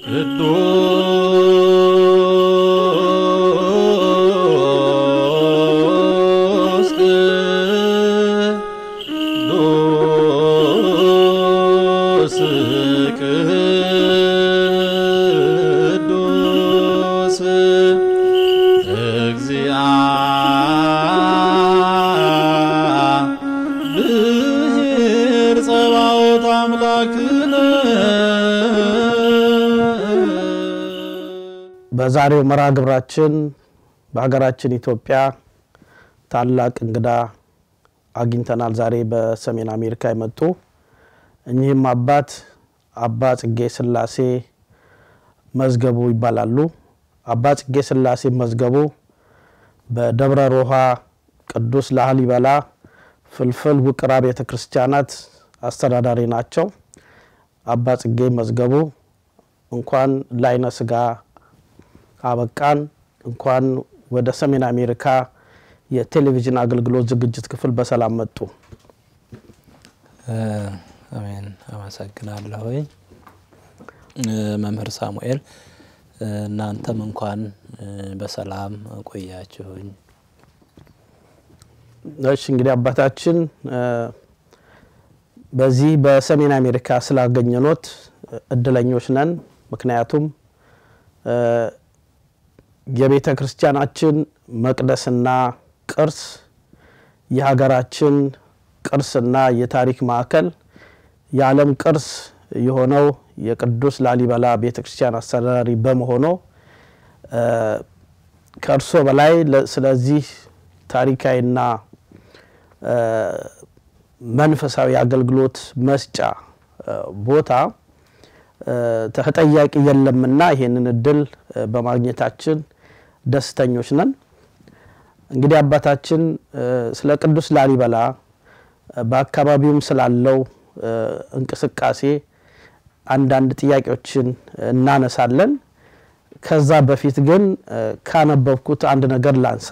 ቅዱስ ቅዱስ ቅዱስ እግዚአብሔር ጸባኦት አምላክነ በዛሬው መርሃ ግብራችን በሀገራችን ኢትዮጵያ ታላቅ እንግዳ አግኝተናል። ዛሬ በሰሜን አሜሪካ የመጡ እኚህም አባት አባ ጽጌ ስላሴ መዝገቡ ይባላሉ። አባ ጽጌ ስላሴ መዝገቡ በደብረ ሮሃ ቅዱስ ላሊበላ ፍልፍል ውቅር አብያተ ክርስቲያናት አስተዳዳሪ ናቸው። አባ ጽጌ መዝገቡ እንኳን ለዓይነ ሥጋ አበቃን። እንኳን ወደ ሰሜን አሜሪካ የቴሌቪዥን አገልግሎት ዝግጅት ክፍል በሰላም መጡ። አሜን። አመሰግናለሁኝ መምህር ሳሙኤል፣ እናንተም እንኳን በሰላም ቆያችሁኝ። እሺ እንግዲህ አባታችን በዚህ በሰሜን አሜሪካ ስላገኘኖት እድለኞች ነን። ምክንያቱም የቤተ ክርስቲያናችን መቅደስና ቅርስ የሀገራችን ቅርስና የታሪክ ማዕከል የዓለም ቅርስ የሆነው የቅዱስ ላሊበላ ቤተ ክርስቲያን አስተዳዳሪ በመሆኑ ከእርሶ በላይ ስለዚህ ታሪካዊና መንፈሳዊ አገልግሎት መስጫ ቦታ ተጠያቂ የለምና ይሄንን እድል በማግኘታችን ደስተኞች ነን። እንግዲህ አባታችን ስለ ቅዱስ ላሊበላ በአካባቢውም ስላለው እንቅስቃሴ አንዳንድ ጥያቄዎችን እናነሳለን። ከዛ በፊት ግን ካነበብኩት አንድ ነገር ላንሳ።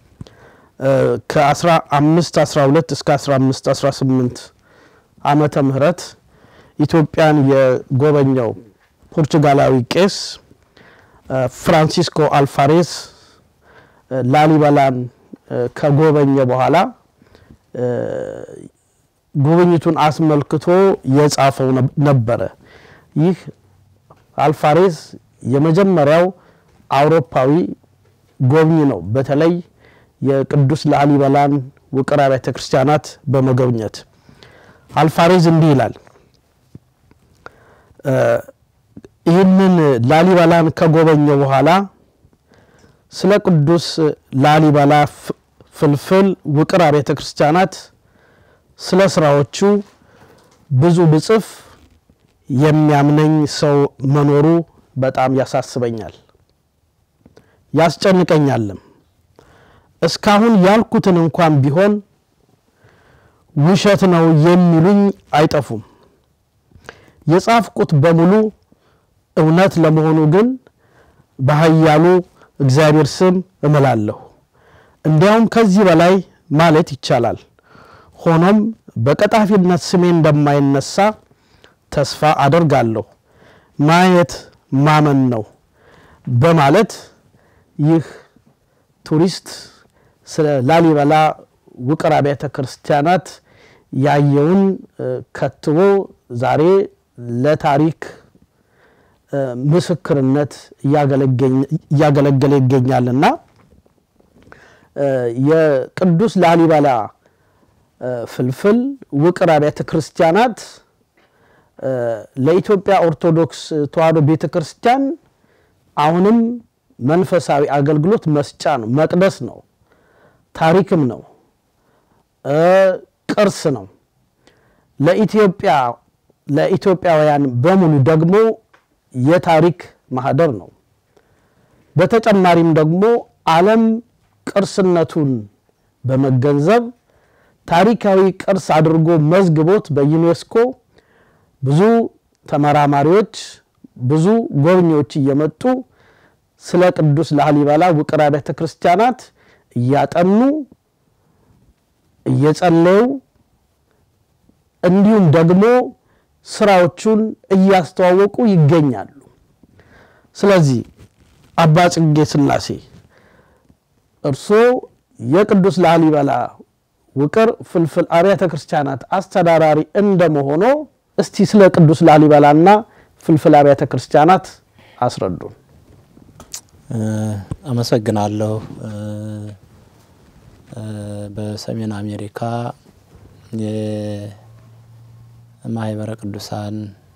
ከ15 12 እስከ 15 18 ዓመተ ምህረት ኢትዮጵያን የጎበኘው ፖርቹጋላዊ ቄስ ፍራንሲስኮ አልፋሬስ ላሊበላን ከጎበኘ በኋላ ጉብኝቱን አስመልክቶ የጻፈው ነበረ። ይህ አልፋሬስ የመጀመሪያው አውሮፓዊ ጎብኚ ነው። በተለይ የቅዱስ ላሊበላን ውቅር አብያተ ክርስቲያናት በመጎብኘት አልፋሬዝ እንዲህ ይላል። ይህንን ላሊበላን ከጎበኘ በኋላ ስለ ቅዱስ ላሊበላ ፍልፍል ውቅር አብያተ ክርስቲያናት ስለ ስራዎቹ ብዙ ብጽፍ የሚያምነኝ ሰው መኖሩ በጣም ያሳስበኛል፣ ያስጨንቀኛልም። እስካሁን ያልኩትን እንኳን ቢሆን ውሸት ነው የሚሉኝ አይጠፉም። የጻፍኩት በሙሉ እውነት ለመሆኑ ግን በኃያሉ እግዚአብሔር ስም እምላለሁ። እንዲያውም ከዚህ በላይ ማለት ይቻላል። ሆኖም በቀጣፊነት ስሜ እንደማይነሳ ተስፋ አደርጋለሁ። ማየት ማመን ነው በማለት ይህ ቱሪስት ስለ ላሊበላ ውቅር አብያተ ክርስቲያናት ያየውን ከትቦ ዛሬ ለታሪክ ምስክርነት እያገለገለ ይገኛልና የቅዱስ ላሊበላ ፍልፍል ውቅር አብያተ ክርስቲያናት ለኢትዮጵያ ኦርቶዶክስ ተዋሕዶ ቤተ ክርስቲያን አሁንም መንፈሳዊ አገልግሎት መስጫ ነው፣ መቅደስ ነው፣ ታሪክም ነው፣ ቅርስ ነው። ለኢትዮጵያ ለኢትዮጵያውያን በሙሉ ደግሞ የታሪክ ማህደር ነው። በተጨማሪም ደግሞ ዓለም ቅርስነቱን በመገንዘብ ታሪካዊ ቅርስ አድርጎ መዝግቦት በዩኔስኮ ብዙ ተመራማሪዎች፣ ብዙ ጎብኚዎች እየመጡ ስለ ቅዱስ ላሊበላ ውቅር አብያተ ክርስቲያናት እያጠኑ እየጸለዩ እንዲሁም ደግሞ ስራዎቹን እያስተዋወቁ ይገኛሉ። ስለዚህ አባ ጽጌ ሥላሴ እርስዎ የቅዱስ ላሊበላ ውቅር ፍልፍል አብያተ ክርስቲያናት አስተዳዳሪ እንደመሆኖ እስቲ ስለ ቅዱስ ላሊበላና ፍልፍል አብያተ ክርስቲያናት አስረዱን። አመሰግናለሁ። በሰሜን አሜሪካ የማህበረ ቅዱሳን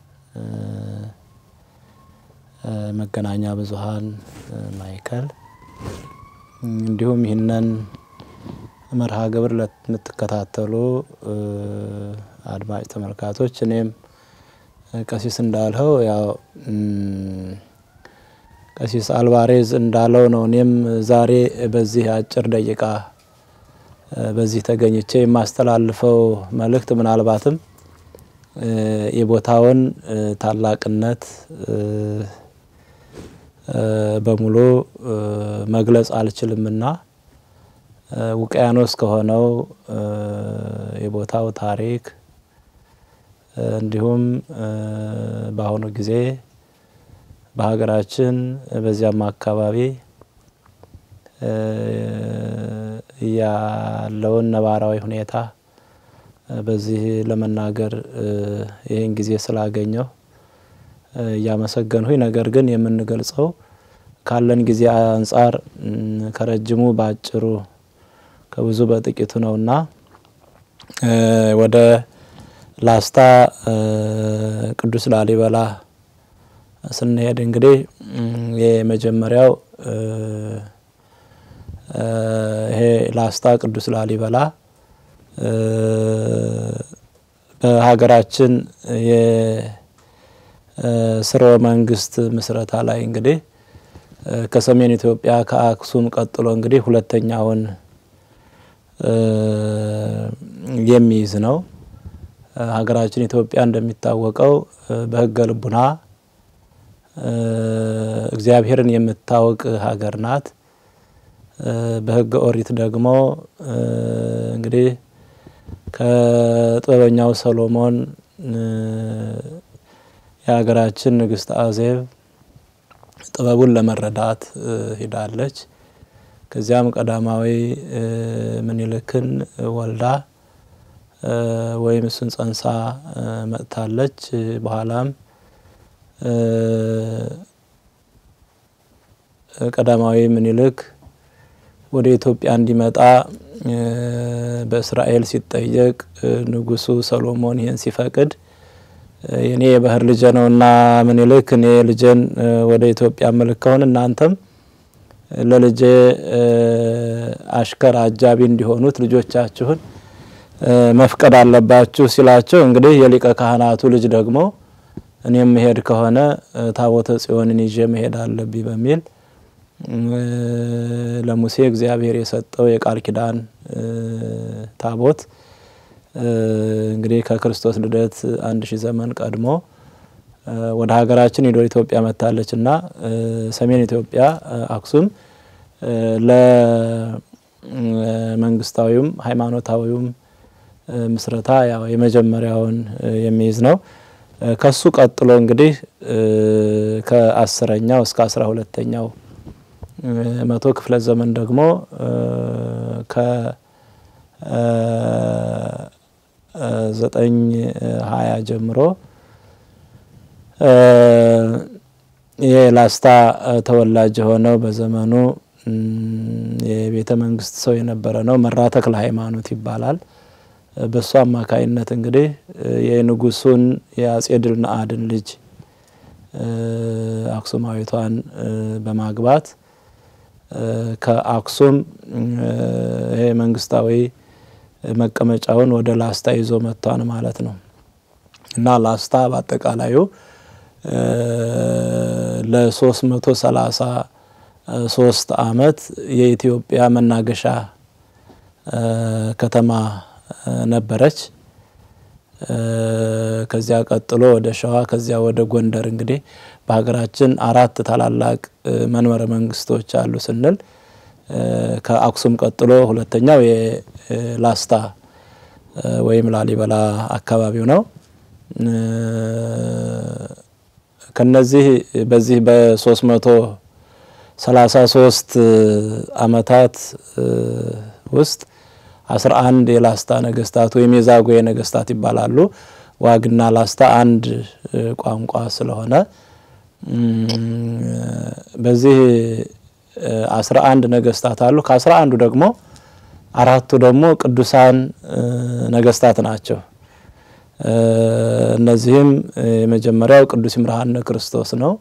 መገናኛ ብዙኃን ማዕከል እንዲሁም ይህንን መርሃ ግብር ለምትከታተሉ አድማጭ ተመልካቶች እኔም ቀሲስ እንዳልኸው ያው ቀሲስ አልቫሬዝ እንዳለው ነው። እኔም ዛሬ በዚህ አጭር ደቂቃ በዚህ ተገኝቼ የማስተላልፈው መልእክት ምናልባትም የቦታውን ታላቅነት በሙሉ መግለጽ አልችልምና ውቅያኖስ ከሆነው የቦታው ታሪክ እንዲሁም በአሁኑ ጊዜ በሀገራችን በዚያም አካባቢ ያለውን ነባራዊ ሁኔታ በዚህ ለመናገር ይህን ጊዜ ስላገኘው እያመሰገንሁኝ፣ ነገር ግን የምንገልጸው ካለን ጊዜ አንጻር ከረጅሙ በአጭሩ ከብዙ በጥቂቱ ነውና ወደ ላስታ ቅዱስ ላሊበላ ስንሄድ እንግዲህ የመጀመሪያው ይሄ ላስታ ቅዱስ ላሊበላ በሀገራችን የስርወ መንግስት ምስረታ ላይ እንግዲህ ከሰሜን ኢትዮጵያ ከአክሱም ቀጥሎ እንግዲህ ሁለተኛውን የሚይዝ ነው። ሀገራችን ኢትዮጵያ እንደሚታወቀው በሕገ ልቡና እግዚአብሔርን የምታወቅ ሀገር ናት። በሕገ ኦሪት ደግሞ እንግዲህ ከጥበበኛው ሰሎሞን የሀገራችን ንግስት አዜብ ጥበቡን ለመረዳት ሂዳለች። ከዚያም ቀዳማዊ ምኒልክን ወልዳ ወይም እሱን ጸንሳ መጥታለች። በኋላም ቀዳማዊ ምኒልክ ወደ ኢትዮጵያ እንዲመጣ በእስራኤል ሲጠየቅ ንጉሱ ሰሎሞን ይህን ሲፈቅድ የኔ የባህር ልጄ ነውና ምኒልክ እኔ ልጄን ወደ ኢትዮጵያ ምልክ ከሆን እናንተም ለልጄ አሽከር አጃቢ እንዲሆኑት ልጆቻችሁን መፍቀድ አለባችሁ ሲላቸው እንግዲህ የሊቀ ካህናቱ ልጅ ደግሞ እኔም መሄድ ከሆነ ታቦተ ጽዮንን ይዤ መሄድ አለብኝ በሚል ለሙሴ እግዚአብሔር የሰጠው የቃል ኪዳን ታቦት እንግዲህ ከክርስቶስ ልደት አንድ ሺህ ዘመን ቀድሞ ወደ ሀገራችን ሄዶ ኢትዮጵያ መጥታለች እና ሰሜን ኢትዮጵያ አክሱም ለመንግስታዊውም ሃይማኖታዊውም ምስረታ ያው የመጀመሪያውን የሚይዝ ነው። ከሱ ቀጥሎ እንግዲህ ከአስረኛው እስከ አስራ ሁለተኛው መቶ ክፍለ ዘመን ደግሞ ከዘጠኝ ሀያ ጀምሮ የላስታ ተወላጅ የሆነው በዘመኑ የቤተ መንግስት ሰው የነበረ ነው። መራ ተክለ ሃይማኖት ይባላል። በሱ አማካይነት እንግዲህ የንጉሱን የአጼ ድል ነአድን ልጅ አክሱማዊቷን በማግባት ከአክሱም ይሄ መንግስታዊ መቀመጫውን ወደ ላስታ ይዞ መጥቷን ማለት ነው እና ላስታ በአጠቃላዩ ለሶስት መቶ ሰላሳ ሶስት አመት የኢትዮጵያ መናገሻ ከተማ ነበረች። ከዚያ ቀጥሎ ወደ ሸዋ ከዚያ ወደ ጎንደር እንግዲህ በሀገራችን አራት ታላላቅ መንበረ መንግስቶች አሉ ስንል ከአክሱም ቀጥሎ ሁለተኛው የላስታ ወይም ላሊበላ አካባቢው ነው። ከነዚህ በዚህ በሶስት መቶ ሰላሳ ሶስት አመታት ውስጥ አስራ አንድ የላስታ ነገስታት ወይም የዛጉዌ ነገስታት ይባላሉ። ዋግና ላስታ አንድ ቋንቋ ስለሆነ በዚህ አስራ አንድ ነገስታት አሉ። ከአስራ አንዱ ደግሞ አራቱ ደግሞ ቅዱሳን ነገስታት ናቸው። እነዚህም የመጀመሪያው ቅዱስ ይምርሃነ ክርስቶስ ነው።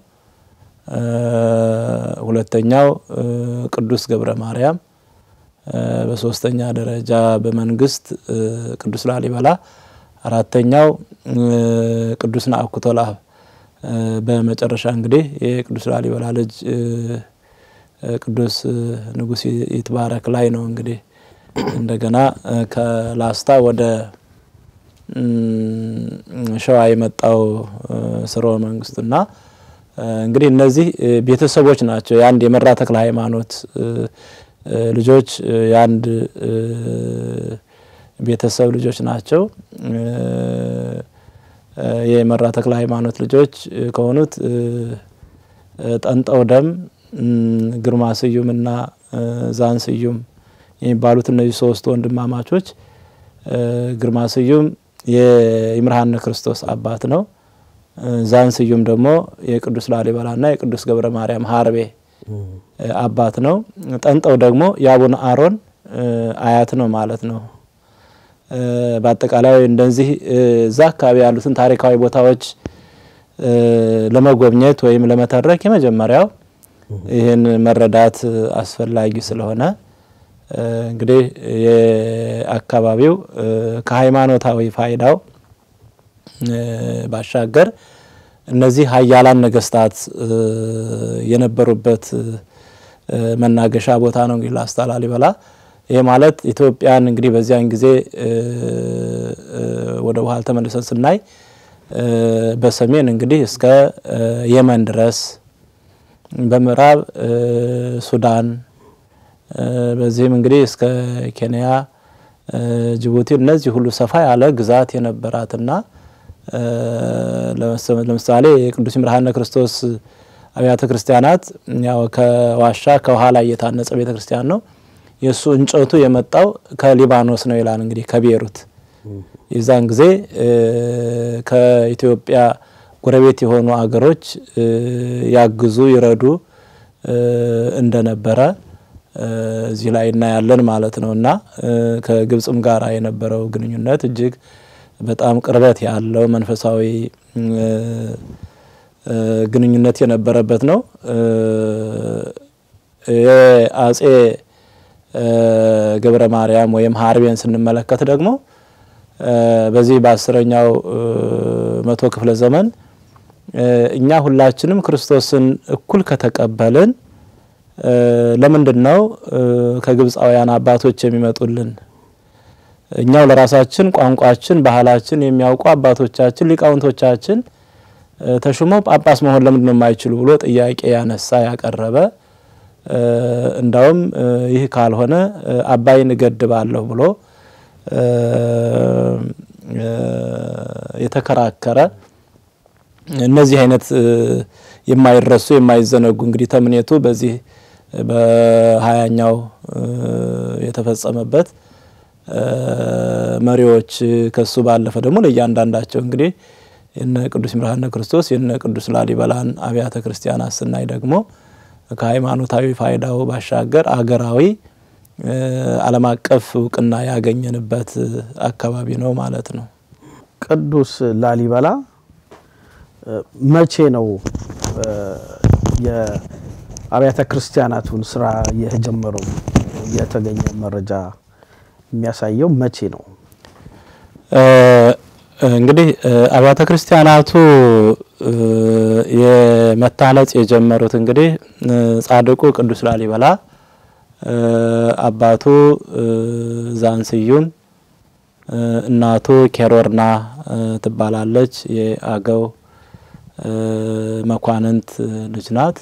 ሁለተኛው ቅዱስ ገብረ ማርያም፣ በሶስተኛ ደረጃ በመንግስት ቅዱስ ላሊበላ፣ አራተኛው ቅዱስ ናአኩቶ ለአብ፣ በመጨረሻ እንግዲህ የቅዱስ ላሊበላ ልጅ ቅዱስ ንጉሥ ይትባረክ ላይ ነው እንግዲህ እንደገና ከላስታ ወደ ሸዋ የመጣው ስርወ መንግስቱና እንግዲህ እነዚህ ቤተሰቦች ናቸው። የአንድ የመራ ተክለ ሃይማኖት ልጆች የአንድ ቤተሰብ ልጆች ናቸው። የመራ ተክለ ሃይማኖት ልጆች ከሆኑት ጠንጠው ደም፣ ግርማ ስዩምና ዛን ስዩም የሚባሉት እነዚህ ሶስት ወንድማማቾች ግርማ ስዩም የይምርሃነ ክርስቶስ አባት ነው። ዛን ስዩም ደግሞ የቅዱስ ላሊበላና የቅዱስ ገብረ ማርያም ሀርቤ አባት ነው። ጠንጠው ደግሞ የአቡነ አሮን አያት ነው ማለት ነው። በአጠቃላይ እንደዚህ እዛ አካባቢ ያሉትን ታሪካዊ ቦታዎች ለመጎብኘት ወይም ለመተረክ የመጀመሪያው ይህን መረዳት አስፈላጊ ስለሆነ እንግዲህ የአካባቢው ከሃይማኖታዊ ፋይዳው ባሻገር እነዚህ ሀያላን ነገስታት የነበሩበት መናገሻ ቦታ ነው። እንግዲህ ላስታ ላሊበላ ይሄ ማለት ኢትዮጵያን እንግዲህ በዚያን ጊዜ ወደ በኋላ ተመልሰን ስናይ በሰሜን እንግዲህ እስከ የመን ድረስ በምዕራብ ሱዳን በዚህም እንግዲህ እስከ ኬንያ፣ ጅቡቲ እነዚህ ሁሉ ሰፋ ያለ ግዛት የነበራትና ለምሳሌ የቅዱስ ይምርሃነ ክርስቶስ አብያተ ክርስቲያናት ያው ከዋሻ ከውሃ ላይ የታነጸ ቤተ ክርስቲያን ነው። የእሱ እንጨቱ የመጣው ከሊባኖስ ነው ይላል እንግዲህ ከቤሩት የዛን ጊዜ ከኢትዮጵያ ጎረቤት የሆኑ አገሮች ያግዙ ይረዱ እንደነበረ እዚህ ላይ እናያለን ማለት ነው። እና ከግብጽም ጋር የነበረው ግንኙነት እጅግ በጣም ቅርበት ያለው መንፈሳዊ ግንኙነት የነበረበት ነው። የአጼ ገብረ ማርያም ወይም ሀርቤን ስንመለከት ደግሞ በዚህ በአስረኛው መቶ ክፍለ ዘመን እኛ ሁላችንም ክርስቶስን እኩል ከተቀበልን ለምንድን ነው ከግብፃውያን አባቶች የሚመጡልን? እኛው ለራሳችን ቋንቋችን፣ ባህላችን የሚያውቁ አባቶቻችን ሊቃውንቶቻችን ተሹመው ጳጳስ መሆን ለምንድን ነው የማይችሉ ብሎ ጥያቄ ያነሳ ያቀረበ እንዳውም ይህ ካልሆነ አባይን እገድባለሁ ብሎ የተከራከረ እነዚህ አይነት የማይረሱ የማይዘነጉ እንግዲህ ተምኔቱ በዚህ በሀያኛው የተፈጸመበት መሪዎች ከሱ ባለፈ ደግሞ ለእያንዳንዳቸው እንግዲህ የነ ቅዱስ ይምርሃነ ክርስቶስ የነ ቅዱስ ላሊበላን አብያተ ክርስቲያናት ስናይ ደግሞ ከሃይማኖታዊ ፋይዳው ባሻገር አገራዊ ዓለም አቀፍ እውቅና ያገኘንበት አካባቢ ነው ማለት ነው። ቅዱስ ላሊበላ መቼ ነው የአብያተ ክርስቲያናቱን ስራ የጀመረው? የተገኘ መረጃ የሚያሳየው መቼ ነው? እንግዲህ አብያተ ክርስቲያናቱ የመታነጽ የጀመሩት እንግዲህ ጻድቁ ቅዱስ ላሊበላ አባቱ ዛንስዩም እናቱ ኬሮርና ትባላለች። የአገው መኳንንት ልጅ ናት።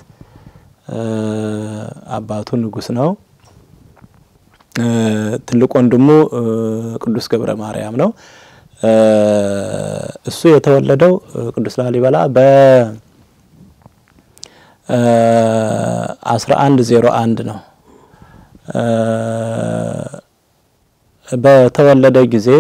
አባቱ ንጉስ ነው። ትልቅ ወንድሙ ቅዱስ ገብረ ማርያም ነው። እሱ የተወለደው ቅዱስ ላሊበላ አስራ አንድ ዜሮ አንድ ነው። በተወለደ ጊዜ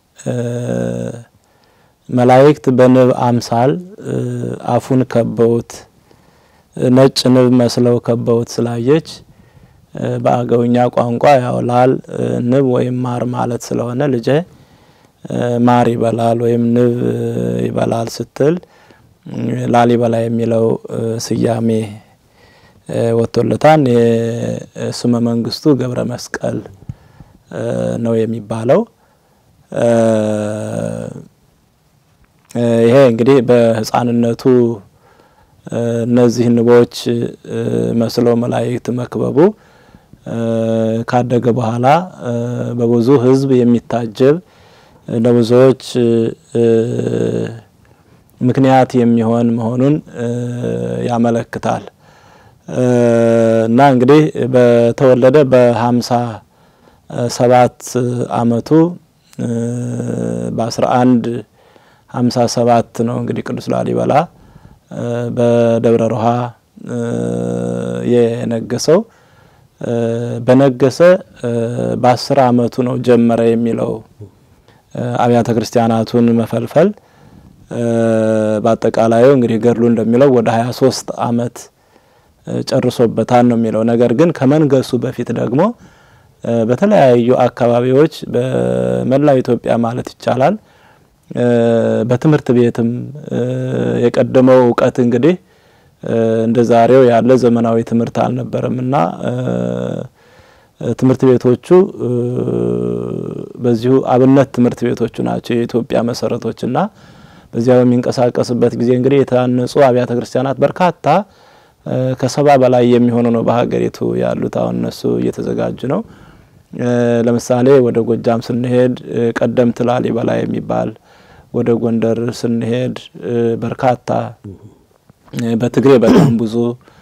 መላእክት በንብ አምሳል አፉን ከበውት ነጭ ንብ መስለው ከበውት ስላየች በአገውኛ ቋንቋ ያው ላል ንብ ወይም ማር ማለት ስለሆነ ልጄ ማር ይበላል ወይም ንብ ይበላል ስትል ላሊበላ የሚለው ስያሜ ወጥቶለታል። የስመ መንግስቱ ገብረ መስቀል ነው የሚባለው። ይሄ እንግዲህ በሕፃንነቱ እነዚህ ንቦች መስለው መላእክት መክበቡ ካደገ በኋላ በብዙ ሕዝብ የሚታጀብ ለብዙዎች ምክንያት የሚሆን መሆኑን ያመለክታል እና እንግዲህ በተወለደ በሀምሳ ሰባት አመቱ በአስራ አንድ ሀምሳ ሰባት ነው እንግዲህ ቅዱስ ላሊበላ በደብረ ሮሃ የነገሰው። በነገሰ በአስር አመቱ ነው ጀመረ የሚለው አብያተ ክርስቲያናቱን መፈልፈል። በአጠቃላዩ እንግዲህ ገድሉ እንደሚለው ወደ ሀያ ሶስት አመት ጨርሶበታል ነው የሚለው። ነገር ግን ከመንገሱ በፊት ደግሞ በተለያዩ አካባቢዎች በመላው ኢትዮጵያ ማለት ይቻላል በትምህርት ቤትም የቀደመው እውቀት እንግዲህ እንደ ዛሬው ያለ ዘመናዊ ትምህርት አልነበረም እና ትምህርት ቤቶቹ በዚሁ አብነት ትምህርት ቤቶቹ ናቸው የኢትዮጵያ መሰረቶች እና በዚያ በሚንቀሳቀስበት ጊዜ እንግዲህ የታነጹ አብያተ ክርስቲያናት በርካታ ከሰባ በላይ የሚሆኑ ነው በሀገሪቱ ያሉት። አሁን እነሱ እየተዘጋጁ ነው። ለምሳሌ ወደ ጎጃም ስንሄድ ቀደምት ላሊበላ የሚባል ወደ ጎንደር ስንሄድ በርካታ በትግሬ በጣም ብዙ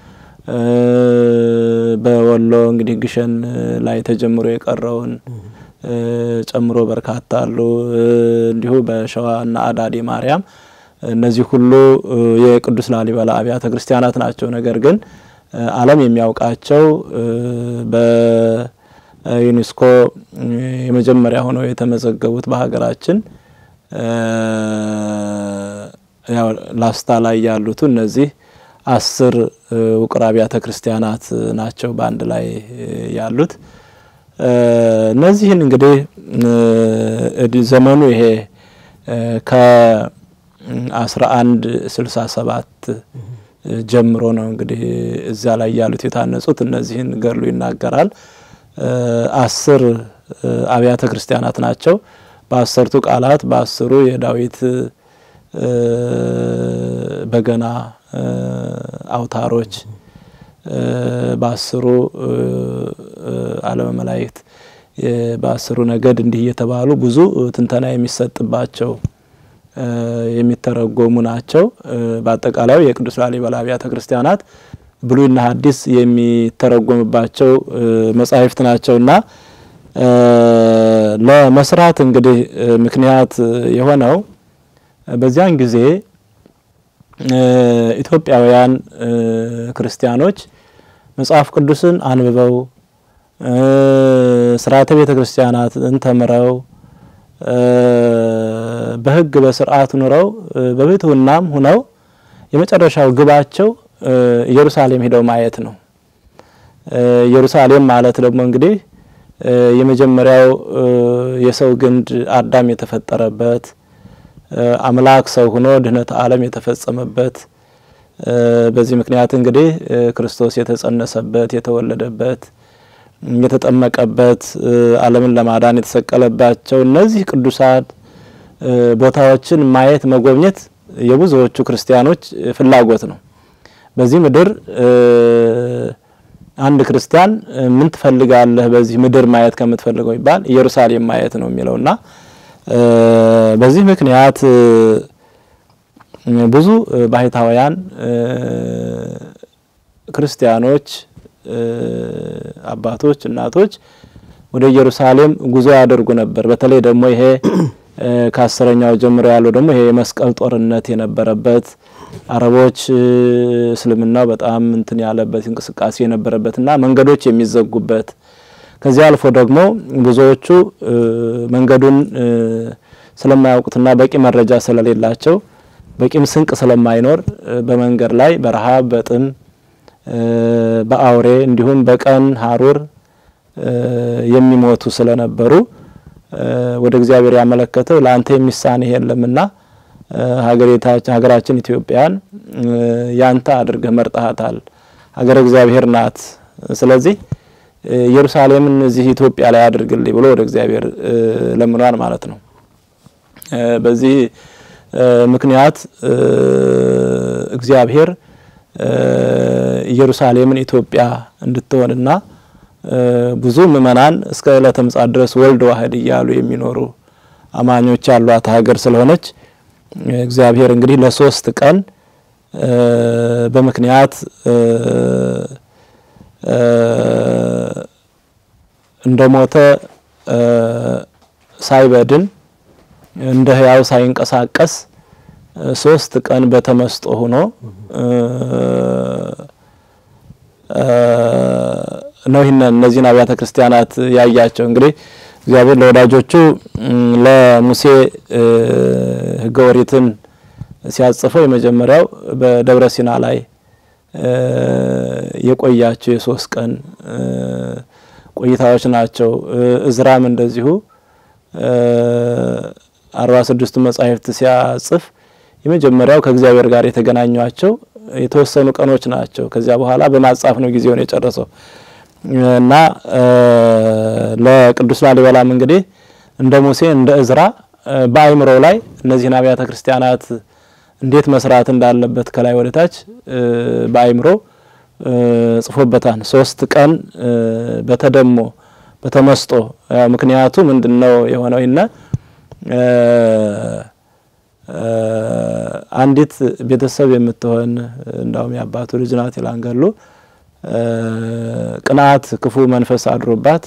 በወሎ እንግዲህ ግሸን ላይ ተጀምሮ የቀረውን ጨምሮ በርካታ አሉ። እንዲሁ በሸዋ እና አዳዲ ማርያም እነዚህ ሁሉ የቅዱስ ላሊበላ አብያተ ክርስቲያናት ናቸው። ነገር ግን ዓለም የሚያውቃቸው በዩኔስኮ የመጀመሪያ ሆነው የተመዘገቡት በሀገራችን ያው ላስታ ላይ ያሉት እነዚህ አስር ውቅር አብያተ ክርስቲያናት ናቸው በአንድ ላይ ያሉት። እነዚህን እንግዲህ ዘመኑ ይሄ ከአስራ አንድ ስልሳ ሰባት ጀምሮ ነው እንግዲህ እዚያ ላይ ያሉት የታነጹት። እነዚህን ገድሉ ይናገራል። አስር አብያተ ክርስቲያናት ናቸው። በአሰርቱ ቃላት በአስሩ የዳዊት በገና አውታሮች በአስሩ ዓለመ መላእክት በአስሩ ነገድ እንዲህ እየተባሉ ብዙ ትንተና የሚሰጥባቸው የሚተረጎሙ ናቸው። በአጠቃላዩ የቅዱስ ላሊበላ አብያተ ክርስቲያናት ብሉይና ሐዲስ የሚተረጎምባቸው መጻሕፍት ናቸውና ለመስራት እንግዲህ ምክንያት የሆነው በዚያን ጊዜ ኢትዮጵያውያን ክርስቲያኖች መጽሐፍ ቅዱስን አንብበው ስርዓተ ቤተ ክርስቲያናትን ተምረው በሕግ በስርዓት ኑረው በብሕትውናም ሁነው የመጨረሻው ግባቸው ኢየሩሳሌም ሄደው ማየት ነው። ኢየሩሳሌም ማለት ደግሞ እንግዲህ የመጀመሪያው የሰው ግንድ አዳም የተፈጠረበት አምላክ ሰው ሆኖ ድህነት ዓለም የተፈጸመበት በዚህ ምክንያት እንግዲህ ክርስቶስ የተጸነሰበት የተወለደበት የተጠመቀበት ዓለምን ለማዳን የተሰቀለባቸው እነዚህ ቅዱሳት ቦታዎችን ማየት መጎብኘት የብዙዎቹ ክርስቲያኖች ፍላጎት ነው። በዚህ ምድር አንድ ክርስቲያን ምን ትፈልጋለህ በዚህ ምድር ማየት ከምትፈልገው ይባል ኢየሩሳሌም ማየት ነው የሚለውና በዚህ ምክንያት ብዙ ባህታውያን ክርስቲያኖች አባቶች፣ እናቶች ወደ ኢየሩሳሌም ጉዞ ያደርጉ ነበር። በተለይ ደግሞ ይሄ ከአስረኛው ጀምሮ ያለው ደግሞ ይሄ የመስቀል ጦርነት የነበረበት አረቦች እስልምናው በጣም እንትን ያለበት እንቅስቃሴ የነበረበትና መንገዶች የሚዘጉበት ከዚህ አልፎ ደግሞ ብዙዎቹ መንገዱን ስለማያውቁትና በቂ መረጃ ስለሌላቸው በቂም ስንቅ ስለማይኖር በመንገድ ላይ በረሃብ፣ በጥም፣ በአውሬ እንዲሁም በቀን ሀሩር የሚሞቱ ስለነበሩ ወደ እግዚአብሔር ያመለከተው ለአንተ የሚሳንህ የለምና ሀገራችን ኢትዮጵያን ያንተ አድርገህ መርጠሃታል፣ ሀገረ እግዚአብሔር ናት። ስለዚህ ኢየሩሳሌምን እዚህ ኢትዮጵያ ላይ አድርግልኝ ብሎ ወደ እግዚአብሔር ለምኗል ማለት ነው። በዚህ ምክንያት እግዚአብሔር ኢየሩሳሌምን ኢትዮጵያ እንድትሆንና ብዙ ምእመናን እስከ ዕለተ ምጽአት ድረስ ወልድ ዋህድ እያሉ የሚኖሩ አማኞች ያሏት ሀገር ስለሆነች እግዚአብሔር እንግዲህ ለሶስት ቀን በምክንያት እንደሞተ ሳይበድን እንደ ሕያው ሳይንቀሳቀስ ሶስት ቀን በተመስጦ ሆኖ ነው ይህን እነዚህን አብያተ ክርስቲያናት ያያቸው። እንግዲህ እግዚአብሔር ለወዳጆቹ ለሙሴ ሕገ ኦሪትን ሲያጽፈው የመጀመሪያው በደብረ ሲና ላይ የቆያቸው የሶስት ቀን ቆይታዎች ናቸው። እዝራም እንደዚሁ አርባ ስድስቱ መጻሕፍት ሲያጽፍ የመጀመሪያው ከእግዚአብሔር ጋር የተገናኟቸው የተወሰኑ ቀኖች ናቸው። ከዚያ በኋላ በማጻፍ ነው ጊዜውን የጨረሰው እና ለቅዱስ ላሊበላም እንግዲህ እንደ ሙሴ እንደ እዝራ በአይምሮ ላይ እነዚህን አብያተ ክርስቲያናት እንዴት መስራት እንዳለበት ከላይ ወደ ታች በአይምሮ ጽፎበታል። ሶስት ቀን በተደሞ በተመስጦ ምክንያቱ ምንድን ነው የሆነው? ይነ አንዲት ቤተሰብ የምትሆን እንዳውም የአባቱ ልጅ ናት ይላንገሉ ቅንዓት ክፉ መንፈስ አድሮባት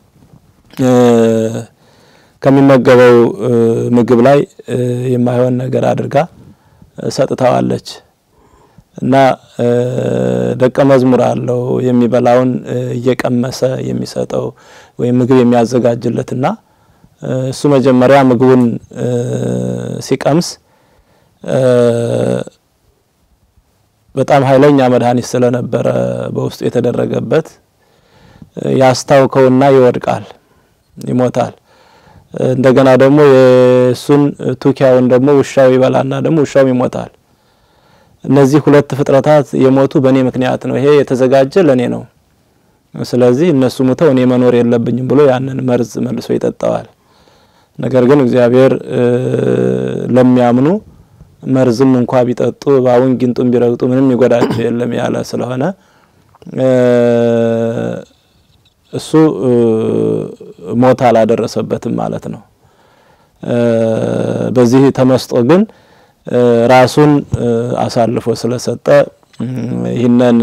ከሚመገበው ምግብ ላይ የማይሆን ነገር አድርጋ ሰጥተዋለች እና ደቀ መዝሙር አለው የሚበላውን እየቀመሰ የሚሰጠው ወይም ምግብ የሚያዘጋጅለትና እሱ መጀመሪያ ምግቡን ሲቀምስ በጣም ኃይለኛ መድኃኒት ስለነበረ በውስጡ የተደረገበት ያስታውከውና ይወድቃል፣ ይሞታል። እንደገና ደግሞ የእሱን ቱኪያውን ደግሞ ውሻው ይበላና ደግሞ ውሻውም ይሞታል። እነዚህ ሁለት ፍጥረታት የሞቱ በእኔ ምክንያት ነው። ይሄ የተዘጋጀ ለእኔ ነው። ስለዚህ እነሱ ሙተው እኔ መኖር የለብኝም ብሎ ያንን መርዝ መልሶ ይጠጣዋል። ነገር ግን እግዚአብሔር ለሚያምኑ መርዝም እንኳ ቢጠጡ እባቡን ጊንጡን ቢረግጡ ምንም ይጎዳቸው የለም ያለ ስለሆነ እሱ ሞት አላደረሰበትም ማለት ነው። በዚህ ተመስጦ ግን ራሱን አሳልፎ ስለሰጠ ይህንን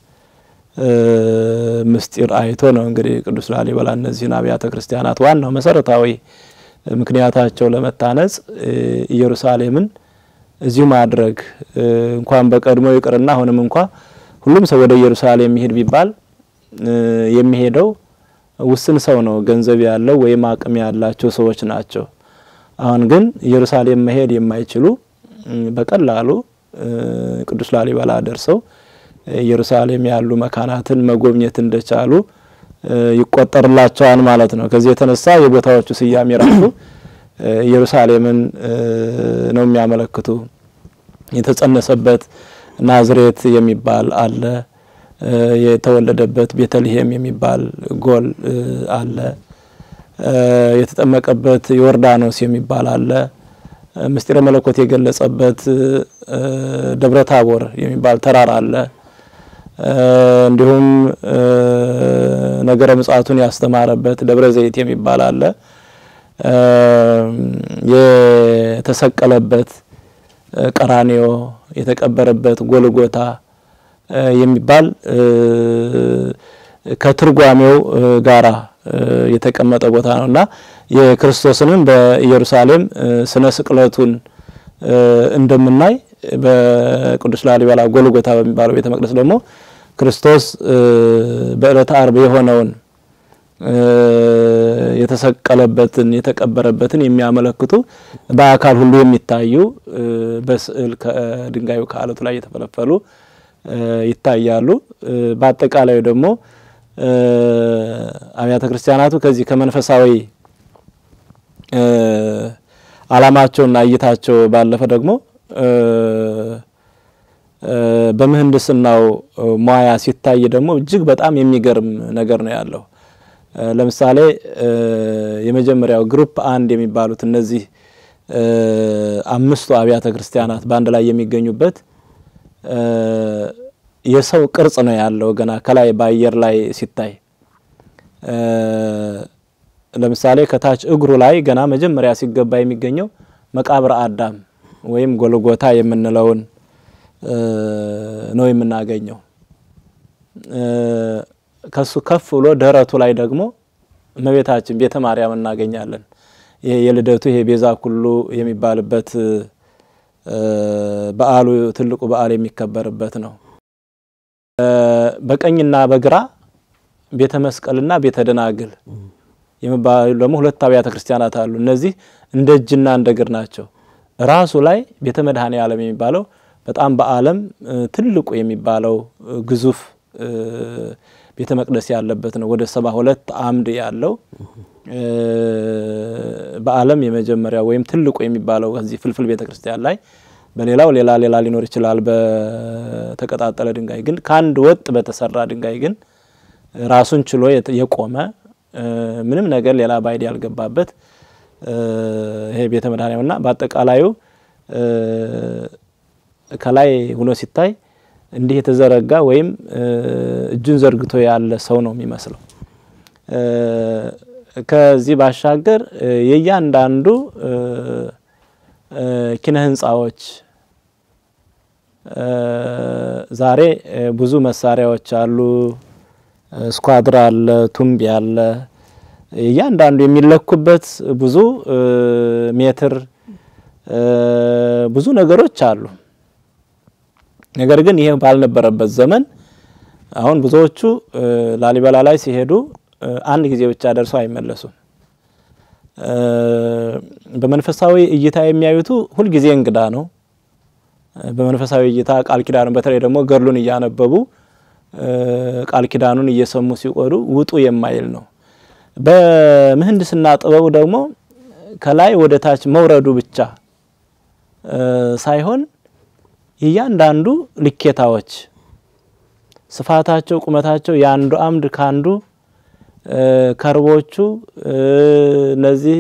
ምስጢር አይቶ ነው እንግዲህ ቅዱስ ላሊበላ እነዚህን አብያተ ክርስቲያናት ዋናው መሰረታዊ ምክንያታቸው ለመታነጽ ኢየሩሳሌምን እዚሁ ማድረግ እንኳን በቀድሞ ይቅርና አሁንም እንኳ ሁሉም ሰው ወደ ኢየሩሳሌም የሚሄድ ቢባል የሚሄደው ውስን ሰው ነው፣ ገንዘብ ያለው ወይም አቅም ያላቸው ሰዎች ናቸው። አሁን ግን ኢየሩሳሌም መሄድ የማይችሉ በቀላሉ ቅዱስ ላሊበላ ደርሰው ኢየሩሳሌም ያሉ መካናትን መጎብኘት እንደቻሉ ይቆጠርላቸዋል ማለት ነው። ከዚህ የተነሳ የቦታዎቹ ስያሜ ራሱ ኢየሩሳሌምን ነው የሚያመለክቱ። የተጸነሰበት ናዝሬት የሚባል አለ። የተወለደበት ቤተልሔም የሚባል ጎል አለ። የተጠመቀበት ዮርዳኖስ የሚባል አለ። ምስጢረ መለኮት የገለጸበት ደብረ ታቦር የሚባል ተራራ አለ። እንዲሁም ነገረ ምጽአቱን ያስተማረበት ደብረ ዘይት የሚባል አለ። የተሰቀለበት ቀራኔዮ የተቀበረበት ጎልጎታ የሚባል ከትርጓሜው ጋራ የተቀመጠ ቦታ ነው እና የክርስቶስንም በኢየሩሳሌም ስነ ስቅለቱን እንደምናይ በቅዱስ ላሊበላ ጎልጎታ በሚባለው ቤተ መቅደስ ደግሞ ክርስቶስ በዕለተ አርብ የሆነውን የተሰቀለበትን የተቀበረበትን የሚያመለክቱ በአካል ሁሉ የሚታዩ በስዕል ከድንጋዩ ከአለቱ ላይ የተፈለፈሉ ይታያሉ። በአጠቃላዩ ደግሞ አብያተ ክርስቲያናቱ ከዚህ ከመንፈሳዊ ዓላማቸውና እይታቸው ባለፈ ደግሞ በምህንድስናው ሙያ ሲታይ ደግሞ እጅግ በጣም የሚገርም ነገር ነው ያለው። ለምሳሌ የመጀመሪያው ግሩፕ አንድ የሚባሉት እነዚህ አምስቱ አብያተ ክርስቲያናት በአንድ ላይ የሚገኙበት የሰው ቅርጽ ነው ያለው ገና ከላይ በአየር ላይ ሲታይ ለምሳሌ ከታች እግሩ ላይ ገና መጀመሪያ ሲገባ የሚገኘው መቃብረ አዳም ወይም ጎልጎታ የምንለውን ነው የምናገኘው። ከሱ ከፍ ብሎ ደረቱ ላይ ደግሞ እመቤታችን ቤተ ማርያም እናገኛለን። ይሄ የልደቱ ይሄ ቤዛ ኩሉ የሚባልበት በዓሉ ትልቁ በዓል የሚከበርበት ነው። በቀኝና በግራ ቤተ መስቀልና ቤተ ደናግል የሚባሉ ደግሞ ሁለት አብያተ ክርስቲያናት አሉ። እነዚህ እንደ እጅና እንደ እግር ናቸው። ራሱ ላይ ቤተ መድኃኔ ዓለም የሚባለው በጣም በዓለም ትልቁ የሚባለው ግዙፍ ቤተ መቅደስ ያለበት ነው። ወደ ሰባ ሁለት አምድ ያለው በዓለም የመጀመሪያው ወይም ትልቁ የሚባለው ከዚህ ፍልፍል ቤተ ክርስቲያን ላይ በሌላው ሌላ ሌላ ሊኖር ይችላል። በተቀጣጠለ ድንጋይ ግን ከአንድ ወጥ በተሰራ ድንጋይ ግን ራሱን ችሎ የቆመ ምንም ነገር ሌላ ባይድ ያልገባበት ይሄ ቤተ መድኃኔዓለምና በአጠቃላዩ ከላይ ሆኖ ሲታይ እንዲህ የተዘረጋ ወይም እጁን ዘርግቶ ያለ ሰው ነው የሚመስለው። ከዚህ ባሻገር የእያንዳንዱ ኪነ ህንፃዎች ዛሬ ብዙ መሳሪያዎች አሉ። ስኳድራ አለ፣ ቱምቢ አለ። እያንዳንዱ የሚለኩበት ብዙ ሜትር ብዙ ነገሮች አሉ። ነገር ግን ይህ ባልነበረበት ዘመን አሁን ብዙዎቹ ላሊበላ ላይ ሲሄዱ አንድ ጊዜ ብቻ ደርሰው አይመለሱም። በመንፈሳዊ እይታ የሚያዩቱ ሁልጊዜ እንግዳ ነው። በመንፈሳዊ እይታ ቃል ኪዳኑን በተለይ ደግሞ ገድሉን እያነበቡ ቃል ኪዳኑን እየሰሙ ሲቆዱ ውጡ የማይል ነው። በምህንድስና ጥበቡ ደግሞ ከላይ ወደ ታች መውረዱ ብቻ ሳይሆን የእያንዳንዱ ልኬታዎች ስፋታቸው፣ ቁመታቸው የአንዱ አምድ ከአንዱ ከርቦቹ እነዚህ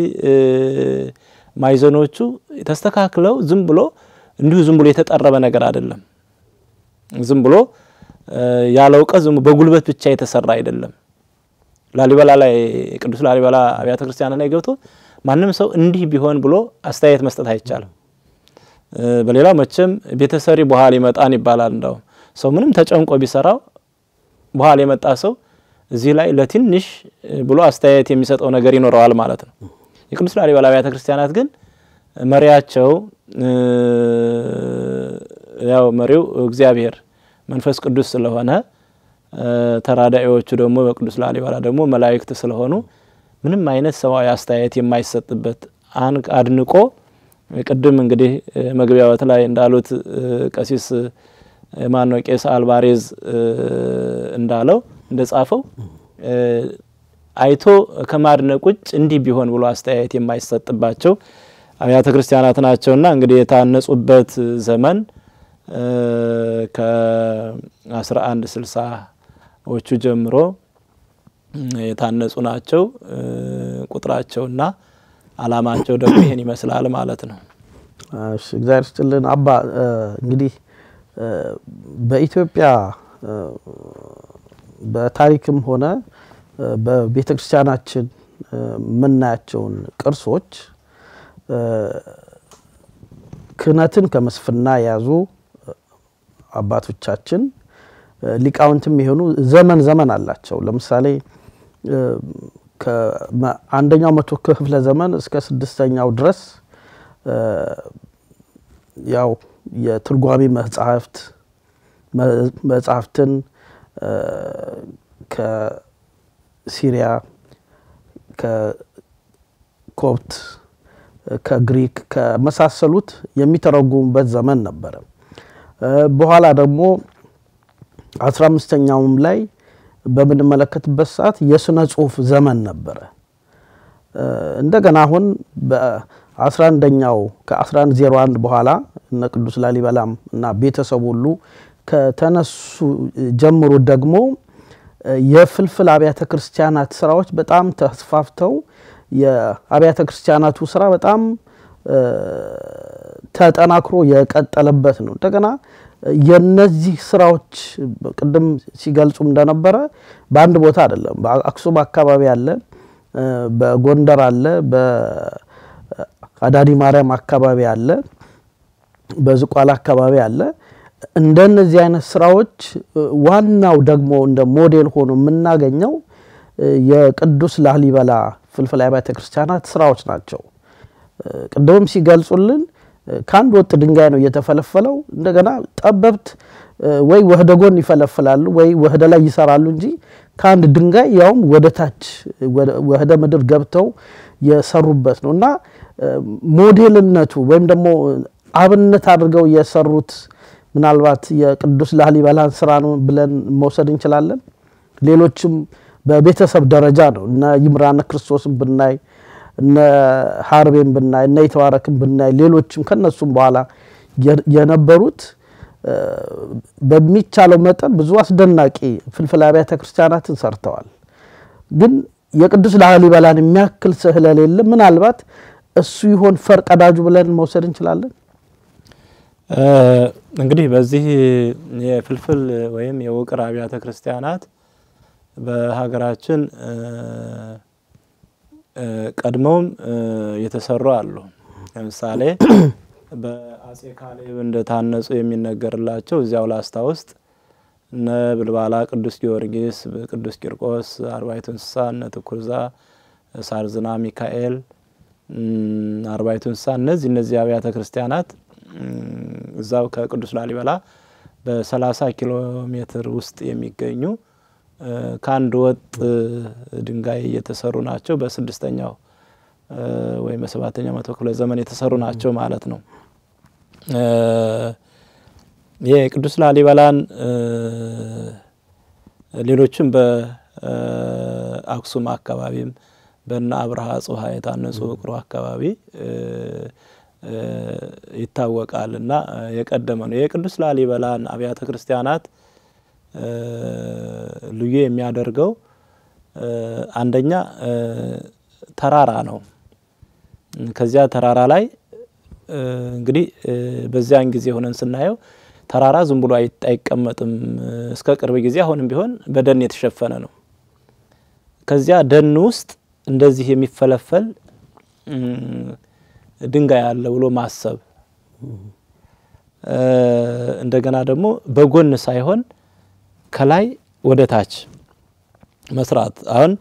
ማዕዘኖቹ ተስተካክለው ዝም ብሎ እንዲሁ ዝም ብሎ የተጠረበ ነገር አይደለም። ዝም ብሎ ያለ እውቀት ዝም በጉልበት ብቻ የተሰራ አይደለም። ላሊበላ ላይ ቅዱስ ላሊበላ አብያተ ክርስቲያናት ላይ ገብቶ ማንም ሰው እንዲህ ቢሆን ብሎ አስተያየት መስጠት አይቻልም። በሌላው መቼም ቤተሰሪ በኋላ ይመጣን ይባላል። እንዳውም ሰው ምንም ተጨንቆ ቢሰራው በኋላ የመጣ ሰው እዚህ ላይ ለትንሽ ብሎ አስተያየት የሚሰጠው ነገር ይኖረዋል ማለት ነው። የቅዱስ ላሊበላ አብያተ ክርስቲያናት ግን መሪያቸው ያው መሪው እግዚአብሔር መንፈስ ቅዱስ ስለሆነ ተራዳኢዎቹ ደግሞ በቅዱስ ላሊበላ ደግሞ መላእክት ስለሆኑ ምንም አይነት ሰብአዊ አስተያየት የማይሰጥበት አድንቆ ቅድም እንግዲህ መግቢያዎት ላይ እንዳሉት ቀሲስ ማነው ቄስ አልባሬዝ እንዳለው እንደጻፈው አይቶ ከማድነቅ ውጭ እንዲህ ቢሆን ብሎ አስተያየት የማይሰጥባቸው አብያተ ክርስቲያናት ናቸውና እንግዲህ የታነጹበት ዘመን ከአስራ አንድ ስልሳዎቹ ጀምሮ የታነጹ ናቸው። ቁጥራቸውና ዓላማቸው ደግሞ ይሄን ይመስላል ማለት ነው። እሺ እግዚአብሔር ይስጥልን አባ። እንግዲህ በኢትዮጵያ በታሪክም ሆነ በቤተ ክርስቲያናችን የምናያቸውን ቅርሶች ክህነትን ከመስፍና የያዙ አባቶቻችን ሊቃውንትም የሆኑ ዘመን ዘመን አላቸው። ለምሳሌ ከአንደኛው መቶ ክፍለ ዘመን እስከ ስድስተኛው ድረስ ያው የትርጓሜ መጽሐፍት መጽሐፍትን ከሲሪያ ከኮፕት ከግሪክ ከመሳሰሉት የሚተረጉሙበት ዘመን ነበረ። በኋላ ደግሞ አስራ አምስተኛውም ላይ በምንመለከትበት ሰዓት የስነ ጽሁፍ ዘመን ነበረ። እንደገና አሁን በአስራ አንደኛው ከ1101 በኋላ እነ ቅዱስ ላሊበላም እና ቤተሰቡ ሁሉ ከተነሱ ጀምሮ ደግሞ የፍልፍል አብያተ ክርስቲያናት ስራዎች በጣም ተስፋፍተው የአብያተ ክርስቲያናቱ ስራ በጣም ተጠናክሮ የቀጠለበት ነው። እንደገና የነዚህ ስራዎች ቅድም ሲገልጹም እንደነበረ በአንድ ቦታ አይደለም። በአክሱም አካባቢ አለ፣ በጎንደር አለ፣ በአዳዲ ማርያም አካባቢ አለ፣ በዝቋላ አካባቢ አለ። እንደነዚህ አይነት ስራዎች ዋናው ደግሞ እንደ ሞዴል ሆኖ የምናገኘው የቅዱስ ላሊበላ ፍልፍል አብያተ ክርስቲያናት ስራዎች ናቸው። ቅድምም ሲገልጹልን ከአንድ ወጥ ድንጋይ ነው እየተፈለፈለው። እንደገና ጠበብት ወይ ወህደ ጎን ይፈለፍላሉ ወይ ወህደ ላይ ይሰራሉ እንጂ ከአንድ ድንጋይ ያውም ወደ ታች ወህደ ምድር ገብተው የሰሩበት ነው እና ሞዴልነቱ ወይም ደግሞ አብነት አድርገው የሰሩት ምናልባት የቅዱስ ላሊበላን ስራ ነው ብለን መውሰድ እንችላለን። ሌሎችም በቤተሰብ ደረጃ ነው እነ ይምራነ ክርስቶስን ብናይ እነ ሀርቤን ብናይ እነ የተባረክን ብናይ ሌሎችም ከነሱም በኋላ የነበሩት በሚቻለው መጠን ብዙ አስደናቂ ፍልፍል አብያተ ክርስቲያናትን ሰርተዋል። ግን የቅዱስ ላሊበላን የሚያክል ስለሌለ ምናልባት እሱ ይሆን ፈርቀዳጁ ብለን መውሰድ እንችላለን። እንግዲህ በዚህ የፍልፍል ወይም የውቅር አብያተ ክርስቲያናት በሀገራችን ቀድመውም የተሰሩ አሉ። ለምሳሌ በአጼ ካሌብ እንደታነጹ የሚነገርላቸው እዚያው ላስታ ውስጥ እነ ብልባላ ቅዱስ ጊዮርጊስ፣ ቅዱስ ቂርቆስ፣ አርባይቱ እንስሳ፣ እነ ትኩርዛ፣ ሳርዝና ሚካኤል፣ አርባይቱ እንስሳ እነዚህ እነዚህ አብያተ ክርስቲያናት እዛው ከቅዱስ ላሊበላ በ30 ኪሎ ሜትር ውስጥ የሚገኙ ከአንድ ወጥ ድንጋይ የተሰሩ ናቸው። በስድስተኛው ወይም በሰባተኛው መቶ ክፍለ ዘመን የተሰሩ ናቸው ማለት ነው። የቅዱስ ላሊበላን ሌሎችም በአክሱም አካባቢም በነ አብርሃ ጽሀ የታነጹ ውቅሮ አካባቢ ይታወቃል እና የቀደመ ነው። የቅዱስ ላሊበላን አብያተ ክርስቲያናት ልዩ የሚያደርገው አንደኛ ተራራ ነው። ከዚያ ተራራ ላይ እንግዲህ በዚያን ጊዜ ሆነን ስናየው ተራራ ዝም ብሎ አይቀመጥም። እስከ ቅርብ ጊዜ አሁንም ቢሆን በደን የተሸፈነ ነው። ከዚያ ደን ውስጥ እንደዚህ የሚፈለፈል ድንጋይ አለ ብሎ ማሰብ እንደገና ደግሞ በጎን ሳይሆን ከላይ ወደ ታች መስራት። አሁን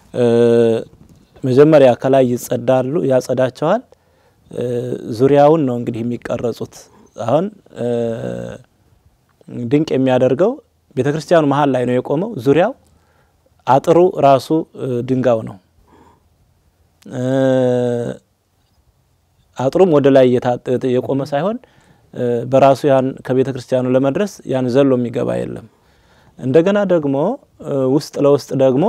መጀመሪያ ከላይ ይጸዳሉ፣ ያጸዳቸዋል። ዙሪያውን ነው እንግዲህ የሚቀረጹት። አሁን ድንቅ የሚያደርገው ቤተ ክርስቲያኑ መሀል ላይ ነው የቆመው። ዙሪያው አጥሩ ራሱ ድንጋዩ ነው። አጥሩም ወደ ላይ የቆመ ሳይሆን በራሱ ያን ከቤተ ክርስቲያኑ ለመድረስ ያን ዘሎ የሚገባ የለም። እንደገና ደግሞ ውስጥ ለውስጥ ደግሞ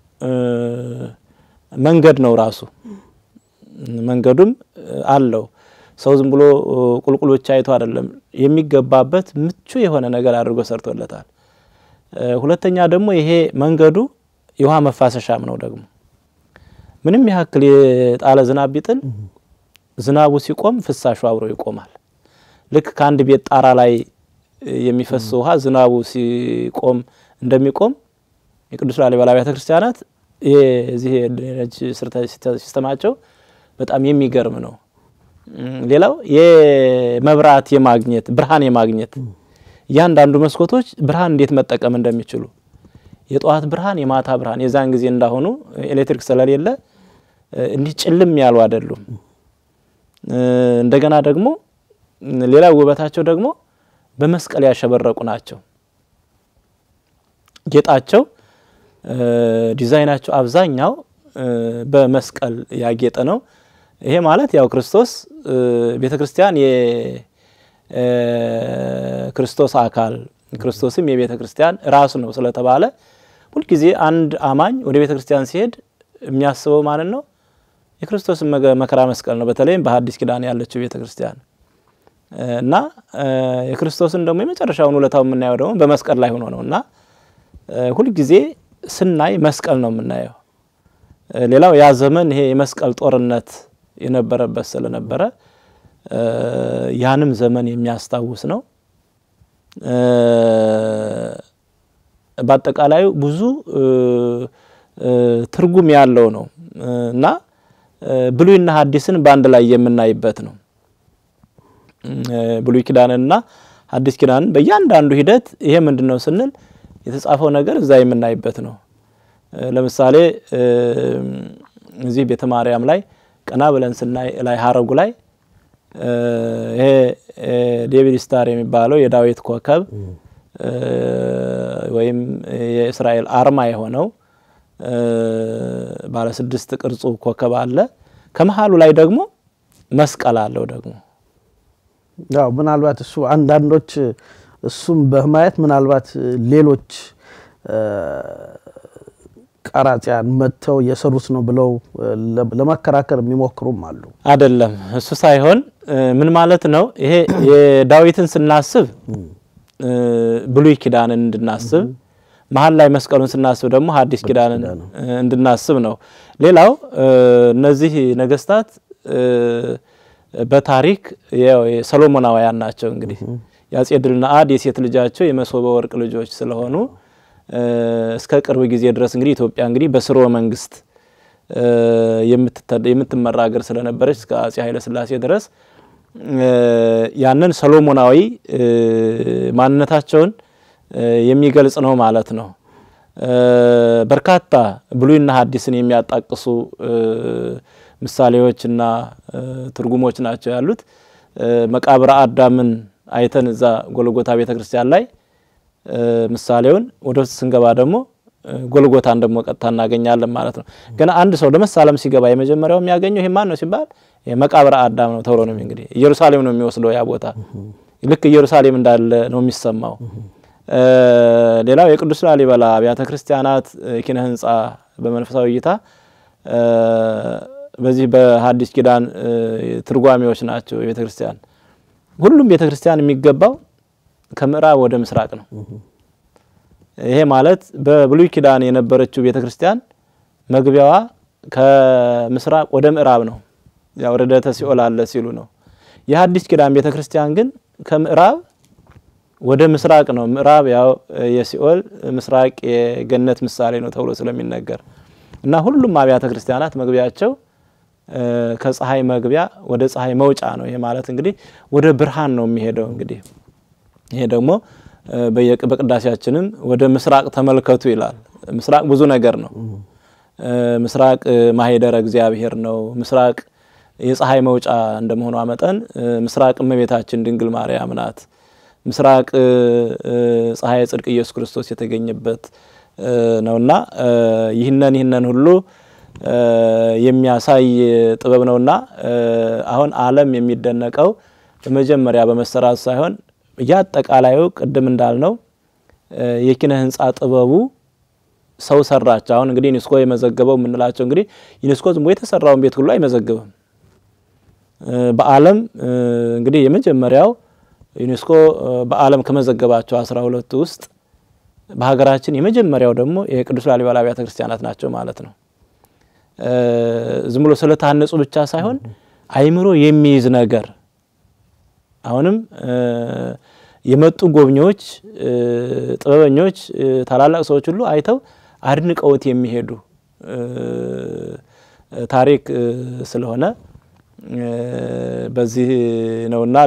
መንገድ ነው ራሱ መንገዱም አለው። ሰው ዝም ብሎ ቁልቁል ብቻ አይቶ አይደለም የሚገባበት ምቹ የሆነ ነገር አድርጎ ሰርቶለታል። ሁለተኛ ደግሞ ይሄ መንገዱ የውሃ መፋሰሻም ነው። ደግሞ ምንም ያክል የጣለ ዝናብ ቢጥል ዝናቡ ሲቆም ፍሳሹ አብሮ ይቆማል። ልክ ከአንድ ቤት ጣራ ላይ የሚፈስ ውሃ ዝናቡ ሲቆም እንደሚቆም የቅዱስ ላሊበላ አብያተ ክርስቲያናት የዚህ ሲስተማቸው በጣም የሚገርም ነው። ሌላው የመብራት የማግኘት ብርሃን የማግኘት እያንዳንዱ መስኮቶች ብርሃን እንዴት መጠቀም እንደሚችሉ የጠዋት ብርሃን፣ የማታ ብርሃን የዛን ጊዜ እንዳሆኑ ኤሌክትሪክ ስለሌለ እንዲህ ጭልም ያሉ አይደሉም። እንደገና ደግሞ ሌላ ውበታቸው ደግሞ በመስቀል ያሸበረቁ ናቸው። ጌጣቸው ዲዛይናቸው አብዛኛው በመስቀል ያጌጠ ነው። ይሄ ማለት ያው ክርስቶስ ቤተ ክርስቲያን የክርስቶስ አካል ክርስቶስም የቤተ ክርስቲያን ራሱ ነው ስለተባለ ሁልጊዜ አንድ አማኝ ወደ ቤተ ክርስቲያን ሲሄድ የሚያስበው ማንን ነው? የክርስቶስን መከራ መስቀል ነው። በተለይም በሐዲስ ኪዳን ያለችው ቤተ ክርስቲያን እና የክርስቶስን ደግሞ የመጨረሻውን ውለታው የምናየው ደግሞ በመስቀል ላይ ሆኖ ነው እና ሁልጊዜ ስናይ መስቀል ነው የምናየው። ሌላው ያ ዘመን ይሄ የመስቀል ጦርነት የነበረበት ስለነበረ ያንም ዘመን የሚያስታውስ ነው። በአጠቃላዩ ብዙ ትርጉም ያለው ነው እና ብሉይና ሐዲስን በአንድ ላይ የምናይበት ነው። ብሉይ ኪዳንንና ሐዲስ ኪዳንን በእያንዳንዱ ሂደት ይሄ ምንድን ነው ስንል የተጻፈው ነገር እዛ የምናይበት ነው። ለምሳሌ እዚህ ቤተ ማርያም ላይ ቀና ብለን ስናይ ላይ ሀረጉ ላይ ይሄ ዴቪድ ስታር የሚባለው የዳዊት ኮከብ ወይም የእስራኤል አርማ የሆነው ባለ ስድስት ቅርጹ ኮከብ አለ። ከመሀሉ ላይ ደግሞ መስቀል አለው ደግሞ ያው ምናልባት እሱ አንዳንዶች እሱም በማየት ምናልባት ሌሎች ቀራጺያን መጥተው የሰሩት ነው ብለው ለመከራከር የሚሞክሩም አሉ። አይደለም እሱ ሳይሆን ምን ማለት ነው? ይሄ የዳዊትን ስናስብ ብሉይ ኪዳንን እንድናስብ፣ መሀል ላይ መስቀሉን ስናስብ ደግሞ ሐዲስ ኪዳንን እንድናስብ ነው። ሌላው እነዚህ ነገስታት በታሪክ ሰሎሞናውያን ናቸው። እንግዲህ የአጼ ድልነአድ የሴት ልጃቸው የመሶበ ወርቅ ልጆች ስለሆኑ እስከ ቅርብ ጊዜ ድረስ እንግዲህ ኢትዮጵያ እንግዲህ በስርወ መንግስት የምትመራ ሀገር ስለነበረች እስከ አጼ ኃይለ ሥላሴ ድረስ ያንን ሰሎሞናዊ ማንነታቸውን የሚገልጽ ነው ማለት ነው። በርካታ ብሉይና ሐዲስን የሚያጣቅሱ ምሳሌዎችና ትርጉሞች ናቸው ያሉት። መቃብረ አዳምን አይተን እዛ ጎልጎታ ቤተ ክርስቲያን ላይ ምሳሌውን ወደ ውስጥ ስንገባ ደግሞ ጎልጎታን ደግሞ ቀጥታ እናገኛለን ማለት ነው። ገና አንድ ሰው ለመሳለም ሲገባ የመጀመሪያው የሚያገኘው ይሄ ማን ነው ሲባል መቃብረ አዳም ነው ተብሎ ነው እንግዲህ ኢየሩሳሌም ነው የሚወስደው ያ ቦታ ልክ ኢየሩሳሌም እንዳለ ነው የሚሰማው። ሌላው የቅዱስ ላሊበላ አብያተ ክርስቲያናት ኪነ ህንጻ በመንፈሳዊ እይታ በዚህ በሐዲስ ኪዳን ትርጓሜዎች ናቸው። የቤተ ክርስቲያን ሁሉም ቤተ ክርስቲያን የሚገባው ከምዕራብ ወደ ምስራቅ ነው። ይሄ ማለት በብሉይ ኪዳን የነበረችው ቤተ ክርስቲያን መግቢያዋ ከምስራቅ ወደ ምዕራብ ነው። ያው ርደተ ሲኦል አለ ሲሉ ነው። የሐዲስ ኪዳን ቤተ ክርስቲያን ግን ከምዕራብ ወደ ምስራቅ ነው። ምዕራብ ያው የሲኦል ምስራቅ የገነት ምሳሌ ነው ተብሎ ስለሚነገር እና ሁሉም አብያተ ክርስቲያናት መግቢያቸው ከፀሐይ መግቢያ ወደ ፀሐይ መውጫ ነው። ይሄ ማለት እንግዲህ ወደ ብርሃን ነው የሚሄደው። እንግዲህ ይሄ ደግሞ በቅዳሴያችንም ወደ ምስራቅ ተመልከቱ ይላል። ምስራቅ ብዙ ነገር ነው። ምስራቅ ማሄደረ እግዚአብሔር ነው። ምስራቅ የፀሐይ መውጫ እንደመሆኗ መጠን ምስራቅ እመቤታችን ድንግል ማርያም ናት። ምስራቅ ፀሐይ ጽድቅ ኢየሱስ ክርስቶስ የተገኘበት ነውና ይህንን ይህንን ሁሉ የሚያሳይ ጥበብ ነውና አሁን ዓለም የሚደነቀው በመጀመሪያ በመሰራቱ ሳይሆን እያጠቃላዩ ቅድም እንዳልነው የኪነ ህንፃ ጥበቡ ሰው ሰራች። አሁን እንግዲህ ዩኔስኮ የመዘገበው የምንላቸው እንግዲህ ዩኔስኮ ዝም ብሎ የተሰራውን ቤት ሁሉ አይመዘግብም። በዓለም እንግዲህ የመጀመሪያው ዩኔስኮ በዓለም ከመዘገባቸው አስራ ሁለቱ ውስጥ በሀገራችን የመጀመሪያው ደግሞ የቅዱስ ላሊበላ አብያተ ክርስቲያናት ናቸው ማለት ነው። ዝም ብሎ ስለታነጹ ብቻ ሳይሆን አይምሮ የሚይዝ ነገር አሁንም የመጡ ጎብኚዎች፣ ጥበበኞች፣ ታላላቅ ሰዎች ሁሉ አይተው አድንቀውት የሚሄዱ ታሪክ ስለሆነ በዚህ ነውና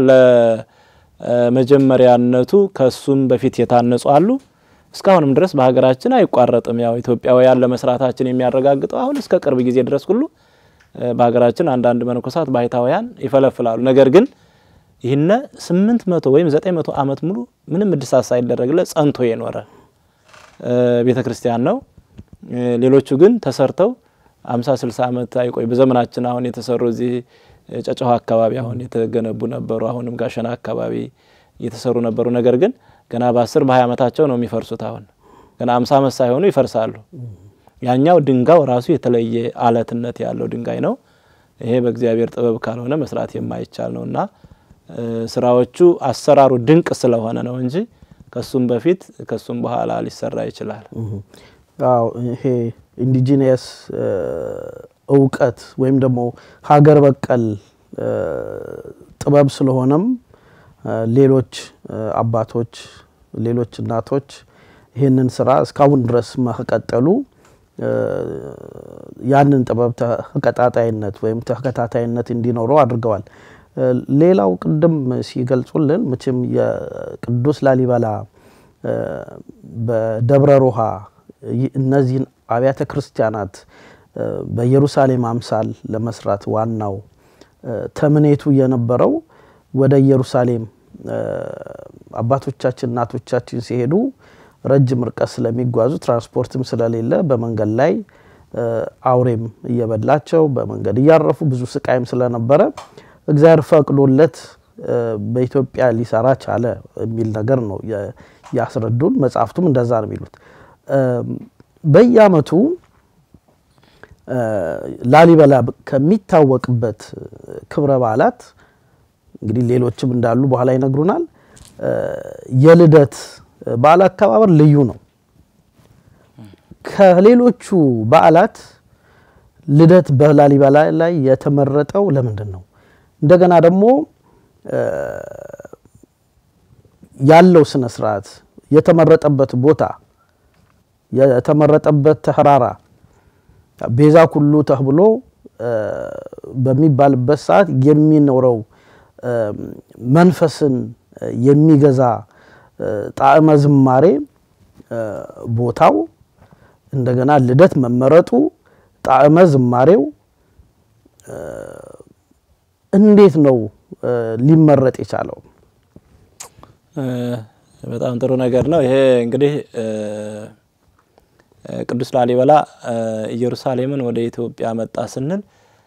ለመጀመሪያነቱ ከሱም በፊት የታነጹ አሉ። እስካሁንም ድረስ በሀገራችን አይቋረጥም። ያው ኢትዮጵያውያን ለመስራታችን የሚያረጋግጠው አሁን እስከ ቅርብ ጊዜ ድረስ ሁሉ በሀገራችን አንዳንድ መነኮሳት ባህታውያን ይፈለፍላሉ። ነገር ግን ይህነ ስምንት መቶ ወይም ዘጠኝ መቶ ዓመት ሙሉ ምንም እድሳት ሳይደረግለት ጸንቶ የኖረ ቤተ ክርስቲያን ነው። ሌሎቹ ግን ተሰርተው አምሳ ስልሳ ዓመት አይቆይ። በዘመናችን አሁን የተሰሩ እዚህ ጨጨሆ አካባቢ አሁን የተገነቡ ነበሩ። አሁንም ጋሸና አካባቢ እየተሰሩ ነበሩ። ነገር ግን ገና በአስር በሀያ ዓመታቸው ነው የሚፈርሱት። አሁን ገና አምሳ ዓመት ሳይሆኑ ይፈርሳሉ። ያኛው ድንጋው ራሱ የተለየ አለትነት ያለው ድንጋይ ነው። ይሄ በእግዚአብሔር ጥበብ ካልሆነ መስራት የማይቻል ነው እና ስራዎቹ አሰራሩ ድንቅ ስለሆነ ነው እንጂ ከሱም በፊት ከሱም በኋላ ሊሰራ ይችላል። አዎ ይሄ ኢንዲጂኒየስ እውቀት ወይም ደግሞ ሀገር በቀል ጥበብ ስለሆነም ሌሎች አባቶች፣ ሌሎች እናቶች ይህንን ስራ እስካሁን ድረስ መቀጠሉ ያንን ጥበብ ተቀጣጣይነት ወይም ተከታታይነት እንዲኖረው አድርገዋል። ሌላው ቅድም ሲገልጹልን መቼም የቅዱስ ላሊበላ በደብረ ሮሃ እነዚህን አብያተ ክርስቲያናት በኢየሩሳሌም አምሳል ለመስራት ዋናው ተምኔቱ የነበረው ወደ ኢየሩሳሌም አባቶቻችን እናቶቻችን ሲሄዱ ረጅም ርቀት ስለሚጓዙ ትራንስፖርትም ስለሌለ በመንገድ ላይ አውሬም እየበላቸው በመንገድ እያረፉ ብዙ ስቃይም ስለነበረ እግዚአብሔር ፈቅዶለት በኢትዮጵያ ሊሰራ ቻለ የሚል ነገር ነው ያስረዱን። መጽሐፍቱም እንደዛ ነው የሚሉት። በየዓመቱ ላሊበላ ከሚታወቅበት ክብረ በዓላት እንግዲህ ሌሎችም እንዳሉ በኋላ ይነግሩናል። የልደት በዓል አከባበር ልዩ ነው። ከሌሎቹ በዓላት ልደት በላሊበላ ላይ የተመረጠው ለምንድን ነው? እንደገና ደግሞ ያለው ስነ ስርዓት የተመረጠበት ቦታ የተመረጠበት ተራራ ቤዛ ኩሉ ተብሎ በሚባልበት ሰዓት የሚኖረው መንፈስን የሚገዛ ጣዕመ ዝማሬ ቦታው እንደገና ልደት መመረጡ ጣዕመ ዝማሬው እንዴት ነው ሊመረጥ የቻለው? በጣም ጥሩ ነገር ነው። ይሄ እንግዲህ ቅዱስ ላሊበላ ኢየሩሳሌምን ወደ ኢትዮጵያ መጣ ስንል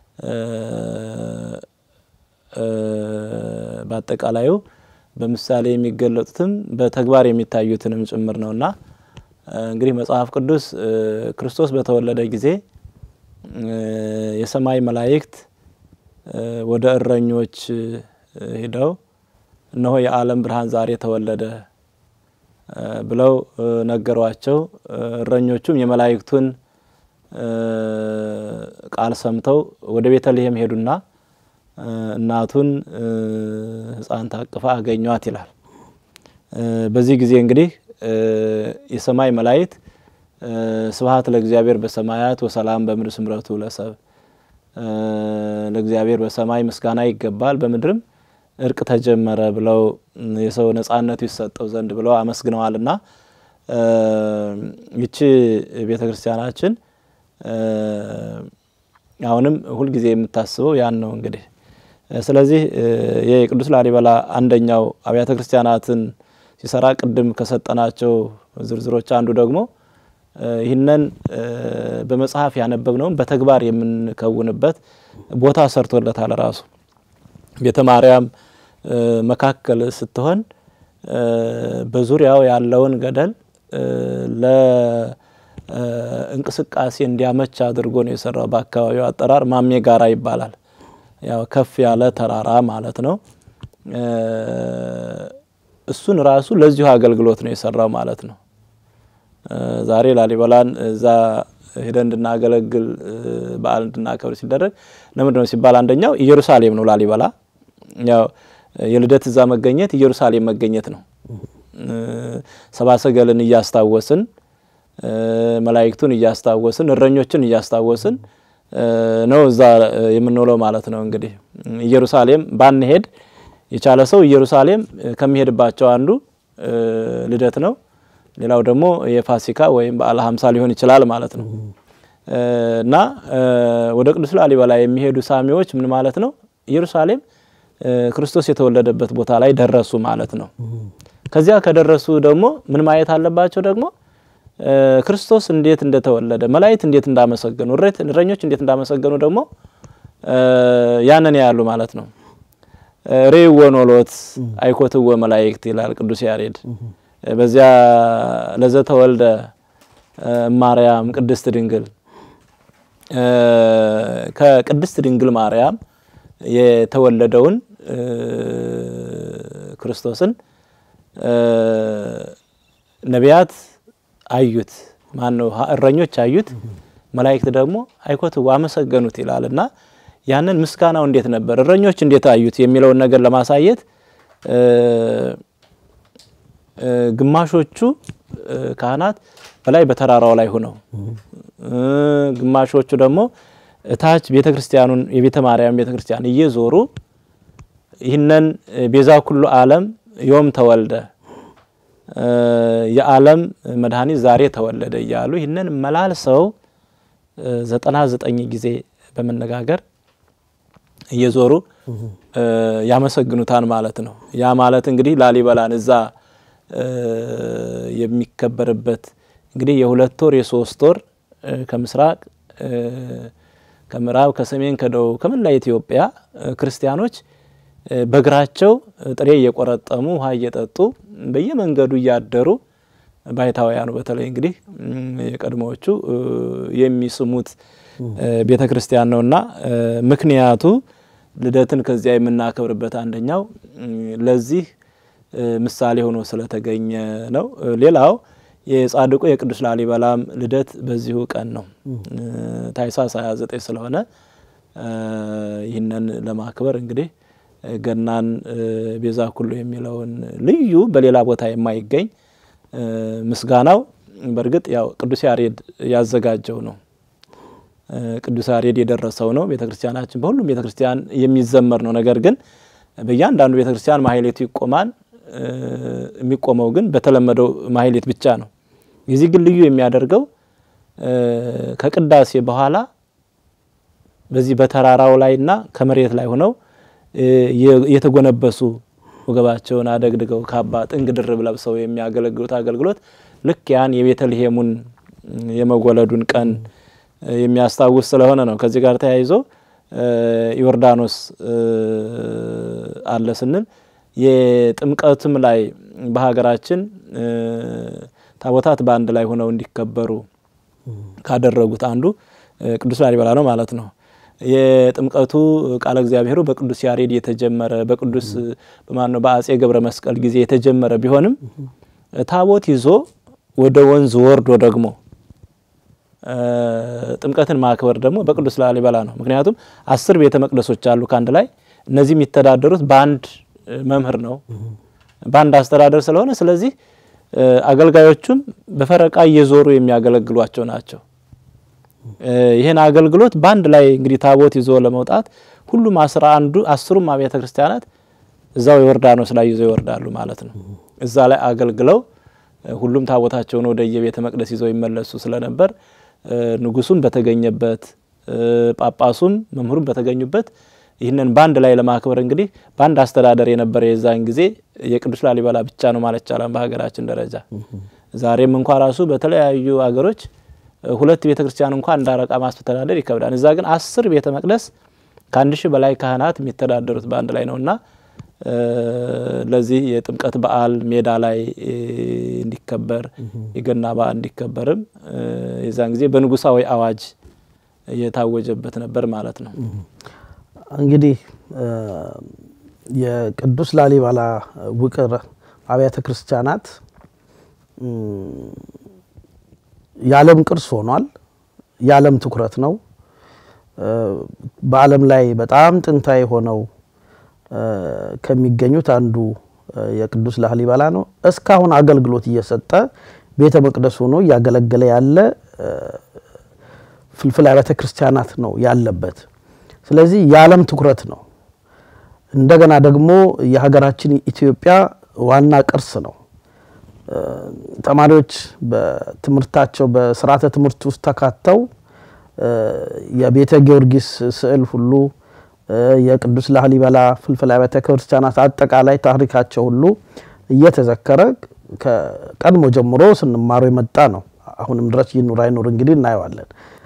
በአጠቃላዩ በምሳሌ የሚገለጡትም በተግባር የሚታዩትንም ጭምር ነውና እንግዲህ መጽሐፍ ቅዱስ ክርስቶስ በተወለደ ጊዜ የሰማይ መላእክት ወደ እረኞች ሂደው እነሆ የዓለም ብርሃን ዛሬ ተወለደ ብለው ነገሯቸው። እረኞቹም የመላእክቱን ቃል ሰምተው ወደ ቤተልሔም ሄዱና እናቱን ሕፃን ታቅፋ አገኟት ይላል። በዚህ ጊዜ እንግዲህ የሰማይ መላእክት ስብሐት ለእግዚአብሔር በሰማያት ወሰላም በምድር ስምረቱ ለሰብ ለእግዚአብሔር በሰማይ ምስጋና ይገባል በምድርም እርቅ ተጀመረ ብለው የሰው ነጻነቱ ይሰጠው ዘንድ ብለው አመስግነዋልና ይቺ ቤተ ክርስቲያናችን አሁንም ሁልጊዜ የምታስበው ያን ነው እንግዲህ። ስለዚህ የቅዱስ ላሊበላ አንደኛው አብያተ ክርስቲያናትን ሲሰራ ቅድም ከሰጠናቸው ዝርዝሮች አንዱ ደግሞ ይህንን በመጽሐፍ ያነበብነውን በተግባር የምንከውንበት ቦታ ሰርቶለታል። ራሱ ቤተ ማርያም መካከል ስትሆን በዙሪያው ያለውን ገደል ለእንቅስቃሴ እንዲያመች አድርጎ ነው የሰራው። በአካባቢው አጠራር ማሜ ጋራ ይባላል። ያው ከፍ ያለ ተራራ ማለት ነው። እሱን ራሱ ለዚሁ አገልግሎት ነው የሰራው ማለት ነው። ዛሬ ላሊበላን እዛ ሄደን እንድናገለግል በዓል እንድናከብር ሲደረግ ለምንድን ነው ሲባል አንደኛው ኢየሩሳሌም ነው ላሊበላ። ያው የልደት እዛ መገኘት ኢየሩሳሌም መገኘት ነው። ሰብአ ሰገልን እያስታወስን መላእክቱን እያስታወስን እረኞችን እያስታወስን ነው እዛ የምንውለው ማለት ነው። እንግዲህ ኢየሩሳሌም ባንሄድ የቻለ ሰው ኢየሩሳሌም ከሚሄድባቸው አንዱ ልደት ነው። ሌላው ደግሞ የፋሲካ ወይም በዓለ ሀምሳ ሊሆን ይችላል ማለት ነው። እና ወደ ቅዱስ ላሊበላ የሚሄዱ ሳሚዎች ምን ማለት ነው? ኢየሩሳሌም ክርስቶስ የተወለደበት ቦታ ላይ ደረሱ ማለት ነው። ከዚያ ከደረሱ ደግሞ ምን ማየት አለባቸው? ደግሞ ክርስቶስ እንዴት እንደተወለደ መላእክት እንዴት እንዳመሰገኑ፣ እረኞች እንዴት እንዳመሰገኑ ደግሞ ያንን ያሉ ማለት ነው። ሬዎ ኖሎት አይኮትዎ መላእክት ይላል ቅዱስ ያሬድ። በዚያ ለዘተወልደ ማርያም ቅድስት ድንግል ከቅድስት ድንግል ማርያም የተወለደውን ክርስቶስን ነቢያት አዩት። ማን ነው? እረኞች አዩት። መላእክት ደግሞ አይኮትዎ አመሰገኑት ይላል እና ያንን ምስጋናው እንዴት ነበር፣ እረኞች እንዴት አዩት የሚለውን ነገር ለማሳየት ግማሾቹ ካህናት በላይ በተራራው ላይ ሆነው ግማሾቹ ደግሞ እታች ቤተ ክርስቲያኑን የቤተ ማርያም ቤተ ክርስቲያን እየዞሩ ይህንን ቤዛ ኩሉ ዓለም ዮም ተወልደ የዓለም መድኃኒት ዛሬ ተወለደ እያሉ ይህንን መላልሰው ዘጠና ዘጠኝ ጊዜ በመነጋገር እየዞሩ ያመሰግኑታል ማለት ነው። ያ ማለት እንግዲህ ላሊበላን እዛ የሚከበርበት እንግዲህ የሁለት ወር የሶስት ወር ከምስራቅ ከምዕራብ ከሰሜን ከደቡብ ከመላ ኢትዮጵያ ክርስቲያኖች በእግራቸው ጥሬ እየቆረጠሙ ውሃ እየጠጡ በየመንገዱ እያደሩ ባይታውያኑ በተለይ እንግዲህ የቀድሞዎቹ የሚስሙት ቤተ ክርስቲያን ነውና ምክንያቱ ልደትን ከዚያ የምናከብርበት አንደኛው ለዚህ ምሳሌ ሆኖ ስለተገኘ ነው። ሌላው የጻድቁ የቅዱስ ላሊበላም ልደት በዚሁ ቀን ነው። ታኅሳስ 29 ስለሆነ ይህንን ለማክበር እንግዲህ ገናን ቤዛ ኩሉ የሚለውን ልዩ በሌላ ቦታ የማይገኝ ምስጋናው በእርግጥ ያው ቅዱስ ያሬድ ያዘጋጀው ነው። ቅዱስ ያሬድ የደረሰው ነው። ቤተ ክርስቲያናችን በሁሉም ቤተ ክርስቲያን የሚዘመር ነው። ነገር ግን በእያንዳንዱ ቤተ ክርስቲያን ማህሌቱ ይቆማል። የሚቆመው ግን በተለመደው ማህሌት ብቻ ነው። የዚህ ግን ልዩ የሚያደርገው ከቅዳሴ በኋላ በዚህ በተራራው ላይና ከመሬት ላይ ሆነው የተጎነበሱ ወገባቸውን አደግድገው ካባ ጥንግ ድርብ ለብሰው የሚያገለግሉት አገልግሎት ልክ ያን የቤተልሔሙን የመወለዱን ቀን የሚያስታውስ ስለሆነ ነው። ከዚህ ጋር ተያይዞ ዮርዳኖስ አለ ስንል የጥምቀትም ላይ በሀገራችን ታቦታት በአንድ ላይ ሆነው እንዲከበሩ ካደረጉት አንዱ ቅዱስ ላሊበላ ነው ማለት ነው። የጥምቀቱ ቃለ እግዚአብሔሩ በቅዱስ ያሬድ የተጀመረ በቅዱስ በማነው በአጼ ገብረ መስቀል ጊዜ የተጀመረ ቢሆንም ታቦት ይዞ ወደ ወንዝ ወርዶ ደግሞ ጥምቀትን ማክበር ደግሞ በቅዱስ ላሊበላ ነው። ምክንያቱም አስር ቤተ መቅደሶች አሉ ከአንድ ላይ እነዚህ የሚተዳደሩት በአንድ መምህር ነው፣ በአንድ አስተዳደር ስለሆነ ስለዚህ አገልጋዮቹም በፈረቃ እየዞሩ የሚያገለግሏቸው ናቸው። ይህን አገልግሎት በአንድ ላይ እንግዲህ ታቦት ይዞ ለመውጣት ሁሉም አስራ አንዱ አስሩም አብያተ ክርስቲያናት እዛው ዮርዳኖስ ላይ ይዘው ይወርዳሉ ማለት ነው። እዛ ላይ አገልግለው ሁሉም ታቦታቸውን ወደ የቤተ መቅደስ ይዘው ይመለሱ ስለነበር ንጉሱም በተገኘበት ጳጳሱም መምህሩም በተገኙበት ይህንን በአንድ ላይ ለማክበር እንግዲህ በአንድ አስተዳደር የነበረ የዛን ጊዜ የቅዱስ ላሊበላ ብቻ ነው ማለት ይቻላል በሀገራችን ደረጃ። ዛሬም እንኳ ራሱ በተለያዩ ሀገሮች ሁለት ቤተ ክርስቲያን እንኳ እንዳረቃ ማስተዳደር ይከብዳል። እዛ ግን አስር ቤተ መቅደስ ከአንድ ሺህ በላይ ካህናት የሚተዳደሩት በአንድ ላይ ነው እና ለዚህ የጥምቀት በዓል ሜዳ ላይ እንዲከበር የገና በዓል እንዲከበርም የዛን ጊዜ በንጉሳዊ አዋጅ የታወጀበት ነበር ማለት ነው። እንግዲህ የቅዱስ ላሊበላ ውቅር አብያተ ክርስቲያናት የዓለም ቅርስ ሆኗል። የዓለም ትኩረት ነው። በዓለም ላይ በጣም ጥንታዊ ሆነው ከሚገኙት አንዱ የቅዱስ ላሊበላ ነው። እስካሁን አገልግሎት እየሰጠ ቤተ መቅደስ ሆኖ እያገለገለ ያለ ፍልፍል አብያተ ክርስቲያናት ነው ያለበት። ስለዚህ የዓለም ትኩረት ነው። እንደገና ደግሞ የሀገራችን ኢትዮጵያ ዋና ቅርስ ነው። ተማሪዎች በትምህርታቸው በስርዓተ ትምህርት ውስጥ ተካተው የቤተ ጊዮርጊስ ስዕል ሁሉ የቅዱስ ላሊበላ ፍልፍል አብያተ ክርስቲያናት አጠቃላይ ታሪካቸው ሁሉ እየተዘከረ ከቀድሞ ጀምሮ ስንማረው የመጣ ነው። አሁንም ድረስ ይኑር አይኑር እንግዲህ እናየዋለን።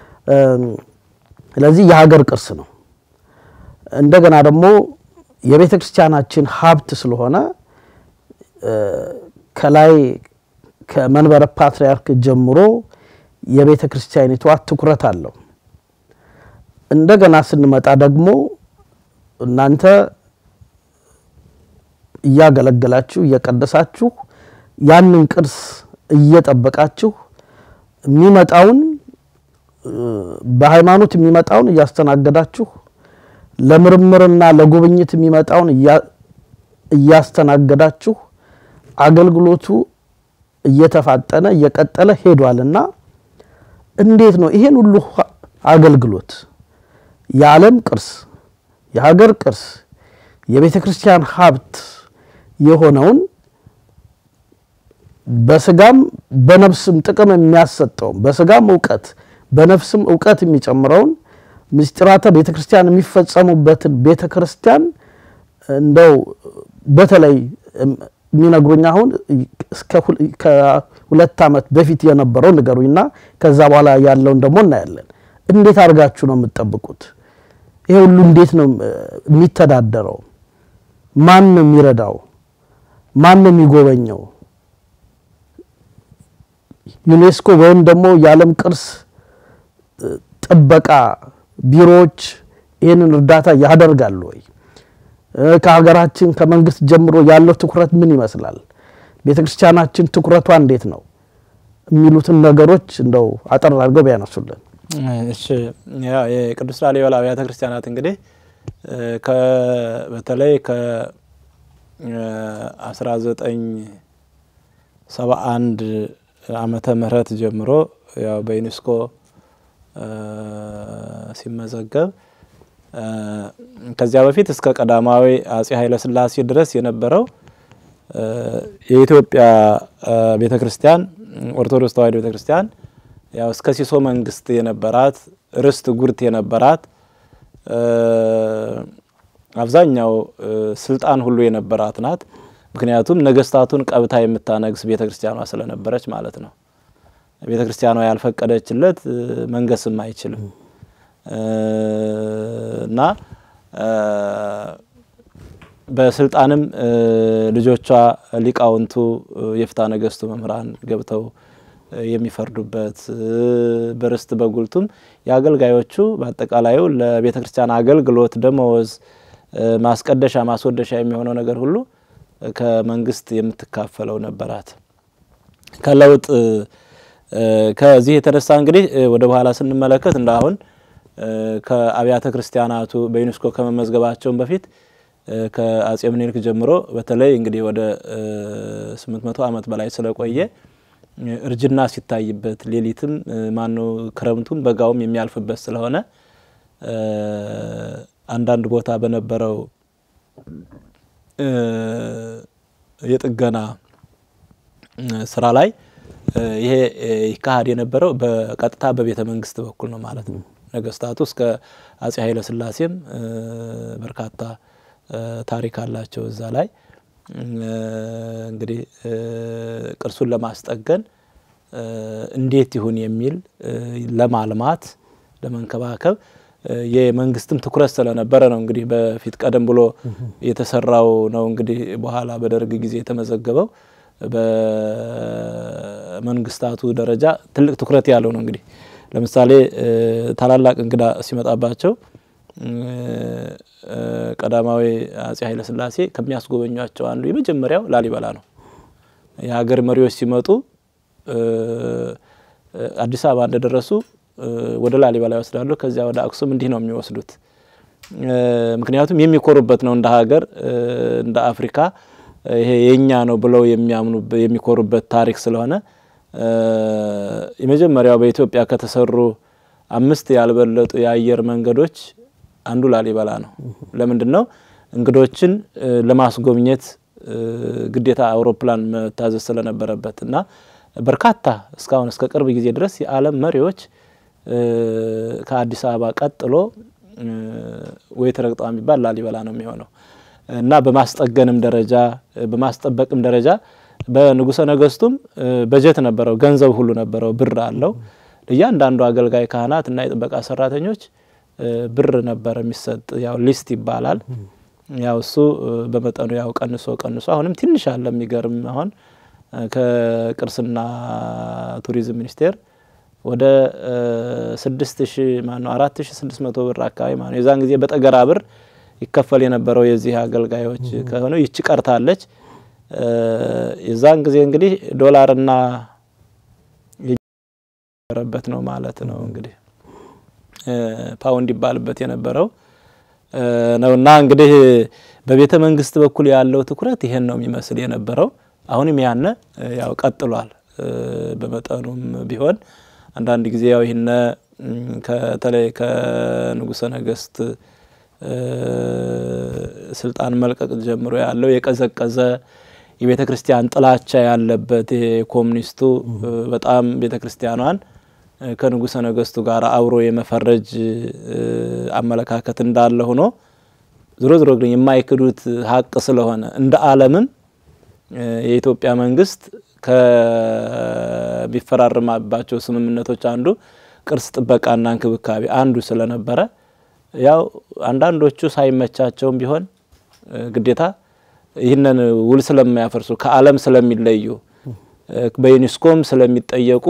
ስለዚህ የሀገር ቅርስ ነው። እንደገና ደግሞ የቤተ ክርስቲያናችን ሀብት ስለሆነ ከላይ ከመንበረ ፓትርያርክ ጀምሮ የቤተ ክርስቲያኒቷ ትኩረት አለው። እንደገና ስንመጣ ደግሞ እናንተ እያገለገላችሁ እየቀደሳችሁ ያንን ቅርስ እየጠበቃችሁ የሚመጣውን በሃይማኖት የሚመጣውን እያስተናገዳችሁ ለምርምርና ለጉብኝት የሚመጣውን እያስተናገዳችሁ አገልግሎቱ እየተፋጠነ እየቀጠለ ሄዷልና እንዴት ነው ይሄን ሁሉ አገልግሎት የዓለም ቅርስ የሀገር ቅርስ የቤተ ክርስቲያን ሀብት የሆነውን በስጋም በነፍስም ጥቅም የሚያሰጠውን በስጋም እውቀት በነፍስም እውቀት የሚጨምረውን ምስጢራተ ቤተ ክርስቲያን የሚፈጸሙበትን ቤተ ክርስቲያን እንደው በተለይ የሚነግሩኝ አሁን ከሁለት ዓመት በፊት የነበረው ንገሩኝና ከዛ በኋላ ያለውን ደግሞ እናያለን። እንዴት አድርጋችሁ ነው የምትጠብቁት? ይሄ ሁሉ እንዴት ነው የሚተዳደረው? ማን ነው የሚረዳው? ማን ነው የሚጎበኘው? ዩኔስኮ ወይም ደግሞ የዓለም ቅርስ ጥበቃ ቢሮዎች ይህንን እርዳታ ያደርጋሉ ወይ? ከሀገራችን ከመንግስት ጀምሮ ያለው ትኩረት ምን ይመስላል? ቤተ ክርስቲያናችን ትኩረቷ እንዴት ነው? የሚሉትን ነገሮች እንደው አጠር አድርገው ቢያነሱልን። እሺ ያው የቅዱስ ላሊበላ አብያተ ክርስቲያናት እንግዲህ በተለይ ከ1971 ዓመተ ምህረት ጀምሮ ያው በዩኔስኮ ሲመዘገብ ከዚያ በፊት እስከ ቀዳማዊ አጼ ኃይለ ሥላሴ ድረስ የነበረው የኢትዮጵያ ቤተ ክርስቲያን ኦርቶዶክስ ተዋሕዶ ቤተ ክርስቲያን ያው እስከ ሲሶ መንግስት የነበራት ርስት ጉርት የነበራት አብዛኛው ስልጣን ሁሉ የነበራት ናት። ምክንያቱም ነገስታቱን ቀብታ የምታነግስ ቤተ ክርስቲያኗ ስለነበረች ማለት ነው። ቤተ ክርስቲያኗ ያልፈቀደችለት መንገስም አይችልም እና በስልጣንም ልጆቿ ሊቃውንቱ የፍትሐ ነገስቱ መምህራን ገብተው የሚፈርዱበት በርስት በጉልቱም የአገልጋዮቹ በአጠቃላዩ ለቤተ ክርስቲያን አገልግሎት ደመወዝ፣ ማስቀደሻ፣ ማስወደሻ የሚሆነው ነገር ሁሉ ከመንግስት የምትካፈለው ነበራት። ከለውጥ ከዚህ የተነሳ እንግዲህ ወደ በኋላ ስንመለከት እንደ አሁን ከአብያተ ክርስቲያናቱ በዩኔስኮ ከመመዝገባቸውን በፊት ከአጼ ምኒልክ ጀምሮ በተለይ እንግዲህ ወደ ስምንት መቶ ዓመት በላይ ስለቆየ እርጅና ሲታይበት ሌሊትም ማነው ክረምቱም በጋውም የሚያልፍበት ስለሆነ አንዳንድ ቦታ በነበረው የጥገና ስራ ላይ ይሄ ይካሄድ የነበረው በቀጥታ በቤተ መንግስት በኩል ነው ማለት ነው። ነገስታቱ እስከ አጼ ኃይለ ሥላሴም በርካታ ታሪክ አላቸው እዛ ላይ እንግዲህ ቅርሱን ለማስጠገን እንዴት ይሁን የሚል ለማልማት ለመንከባከብ የመንግስትም ትኩረት ስለነበረ ነው እንግዲህ በፊት ቀደም ብሎ የተሰራው ነው እንግዲህ በኋላ በደርግ ጊዜ የተመዘገበው በመንግስታቱ ደረጃ ትልቅ ትኩረት ያለው ነው። እንግዲህ ለምሳሌ ታላላቅ እንግዳ ሲመጣባቸው ቀዳማዊ አጼ ኃይለ ሥላሴ ከሚያስጎበኟቸው አንዱ የመጀመሪያው ላሊበላ ነው። የሀገር መሪዎች ሲመጡ አዲስ አበባ እንደደረሱ ወደ ላሊበላ ይወስዳሉ። ከዚያ ወደ አክሱም እንዲህ ነው የሚወስዱት። ምክንያቱም የሚኮሩበት ነው እንደ ሀገር እንደ አፍሪካ ይሄ የኛ ነው ብለው የሚያምኑ የሚኮሩበት ታሪክ ስለሆነ የመጀመሪያው በኢትዮጵያ ከተሰሩ አምስት ያልበለጡ የአየር መንገዶች አንዱ ላሊበላ ነው። ለምንድን ነው እንግዶችን ለማስጎብኘት ግዴታ አውሮፕላን መታዘዝ ስለነበረበት እና በርካታ እስካሁን እስከ ቅርብ ጊዜ ድረስ የዓለም መሪዎች ከአዲስ አበባ ቀጥሎ ወይ ተረግጧ የሚባል ላሊበላ ነው የሚሆነው እና በማስጠገንም ደረጃ በማስጠበቅም ደረጃ በንጉሰ ነገስቱም በጀት ነበረው፣ ገንዘብ ሁሉ ነበረው፣ ብር አለው። እያንዳንዱ አገልጋይ ካህናት እና የጥበቃ ሰራተኞች ብር ነበረ የሚሰጥ ያው ሊስት ይባላል። ያው እሱ በመጠኑ ያው ቀንሶ ቀንሶ አሁንም ትንሽ አለ። የሚገርም አሁን ከቅርስና ቱሪዝም ሚኒስቴር ወደ ስድስት ሺ ማነው አራት ሺ ስድስት መቶ ብር አካባቢ ማነው የዛን ጊዜ በጠገራ ብር ይከፈል የነበረው የዚህ አገልጋዮች ከሆነው ይቺ ቀርታለች። የዛን ጊዜ እንግዲህ ዶላርና የነበረበት ነው ማለት ነው እንግዲህ ፓውንድ ይባልበት የነበረው ነውና እንግዲህ በቤተ መንግስት በኩል ያለው ትኩረት ይሄን ነው የሚመስል የነበረው። አሁንም ያነ ያው ቀጥሏል። በመጠኑም ቢሆን አንዳንድ ጊዜ ያው ይህነ ከተለይ ከንጉሰ ነገስት ስልጣን መልቀቅ ጀምሮ ያለው የቀዘቀዘ የቤተ ክርስቲያን ጥላቻ ያለበት ይሄ ኮሙኒስቱ በጣም ቤተ ክርስቲያኗን ከንጉሰ ነገስቱ ጋር አብሮ የመፈረጅ አመለካከት እንዳለ ሆኖ ዝሮ ዝሮ ግን የማይክዱት ሀቅ ስለሆነ እንደ ዓለምም የኢትዮጵያ መንግስት ከሚፈራረማባቸው ስምምነቶች አንዱ ቅርስ ጥበቃና እንክብካቤ አንዱ ስለነበረ ያው አንዳንዶቹ ሳይመቻቸውም ቢሆን ግዴታ ይህንን ውል ስለማያፈርሱ ከዓለም ስለሚለዩ በዩኔስኮም ስለሚጠየቁ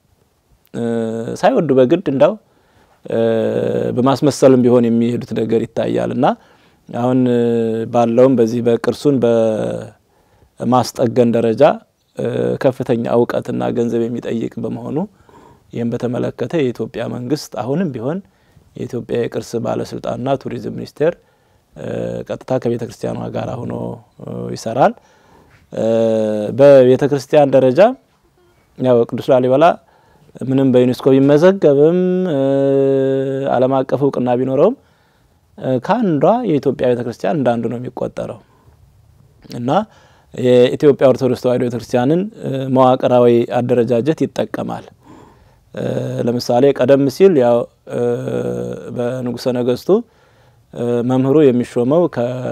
ሳይወዱ በግድ እንዳው በማስመሰልም ቢሆን የሚሄዱት ነገር ይታያል እና አሁን ባለውም በዚህ በቅርሱን በማስጠገን ደረጃ ከፍተኛ እውቀትና ገንዘብ የሚጠይቅ በመሆኑ ይህም በተመለከተ የኢትዮጵያ መንግስት አሁንም ቢሆን የኢትዮጵያ የቅርስ ባለስልጣንና ቱሪዝም ሚኒስቴር ቀጥታ ከቤተ ክርስቲያኗ ጋር ሆኖ ይሰራል። በቤተ ክርስቲያን ደረጃ ያው ቅዱስ ላሊበላ ምንም በዩኔስኮ ቢመዘገብም ዓለም አቀፍ እውቅና ቢኖረውም ከአንዷ የኢትዮጵያ ቤተ ክርስቲያን እንዳንዱ ነው የሚቆጠረው እና የኢትዮጵያ ኦርቶዶክስ ተዋሕዶ ቤተ ክርስቲያንን መዋቅራዊ አደረጃጀት ይጠቀማል። ለምሳሌ ቀደም ሲል ያው በንጉሰ ነገስቱ መምህሩ የሚሾመው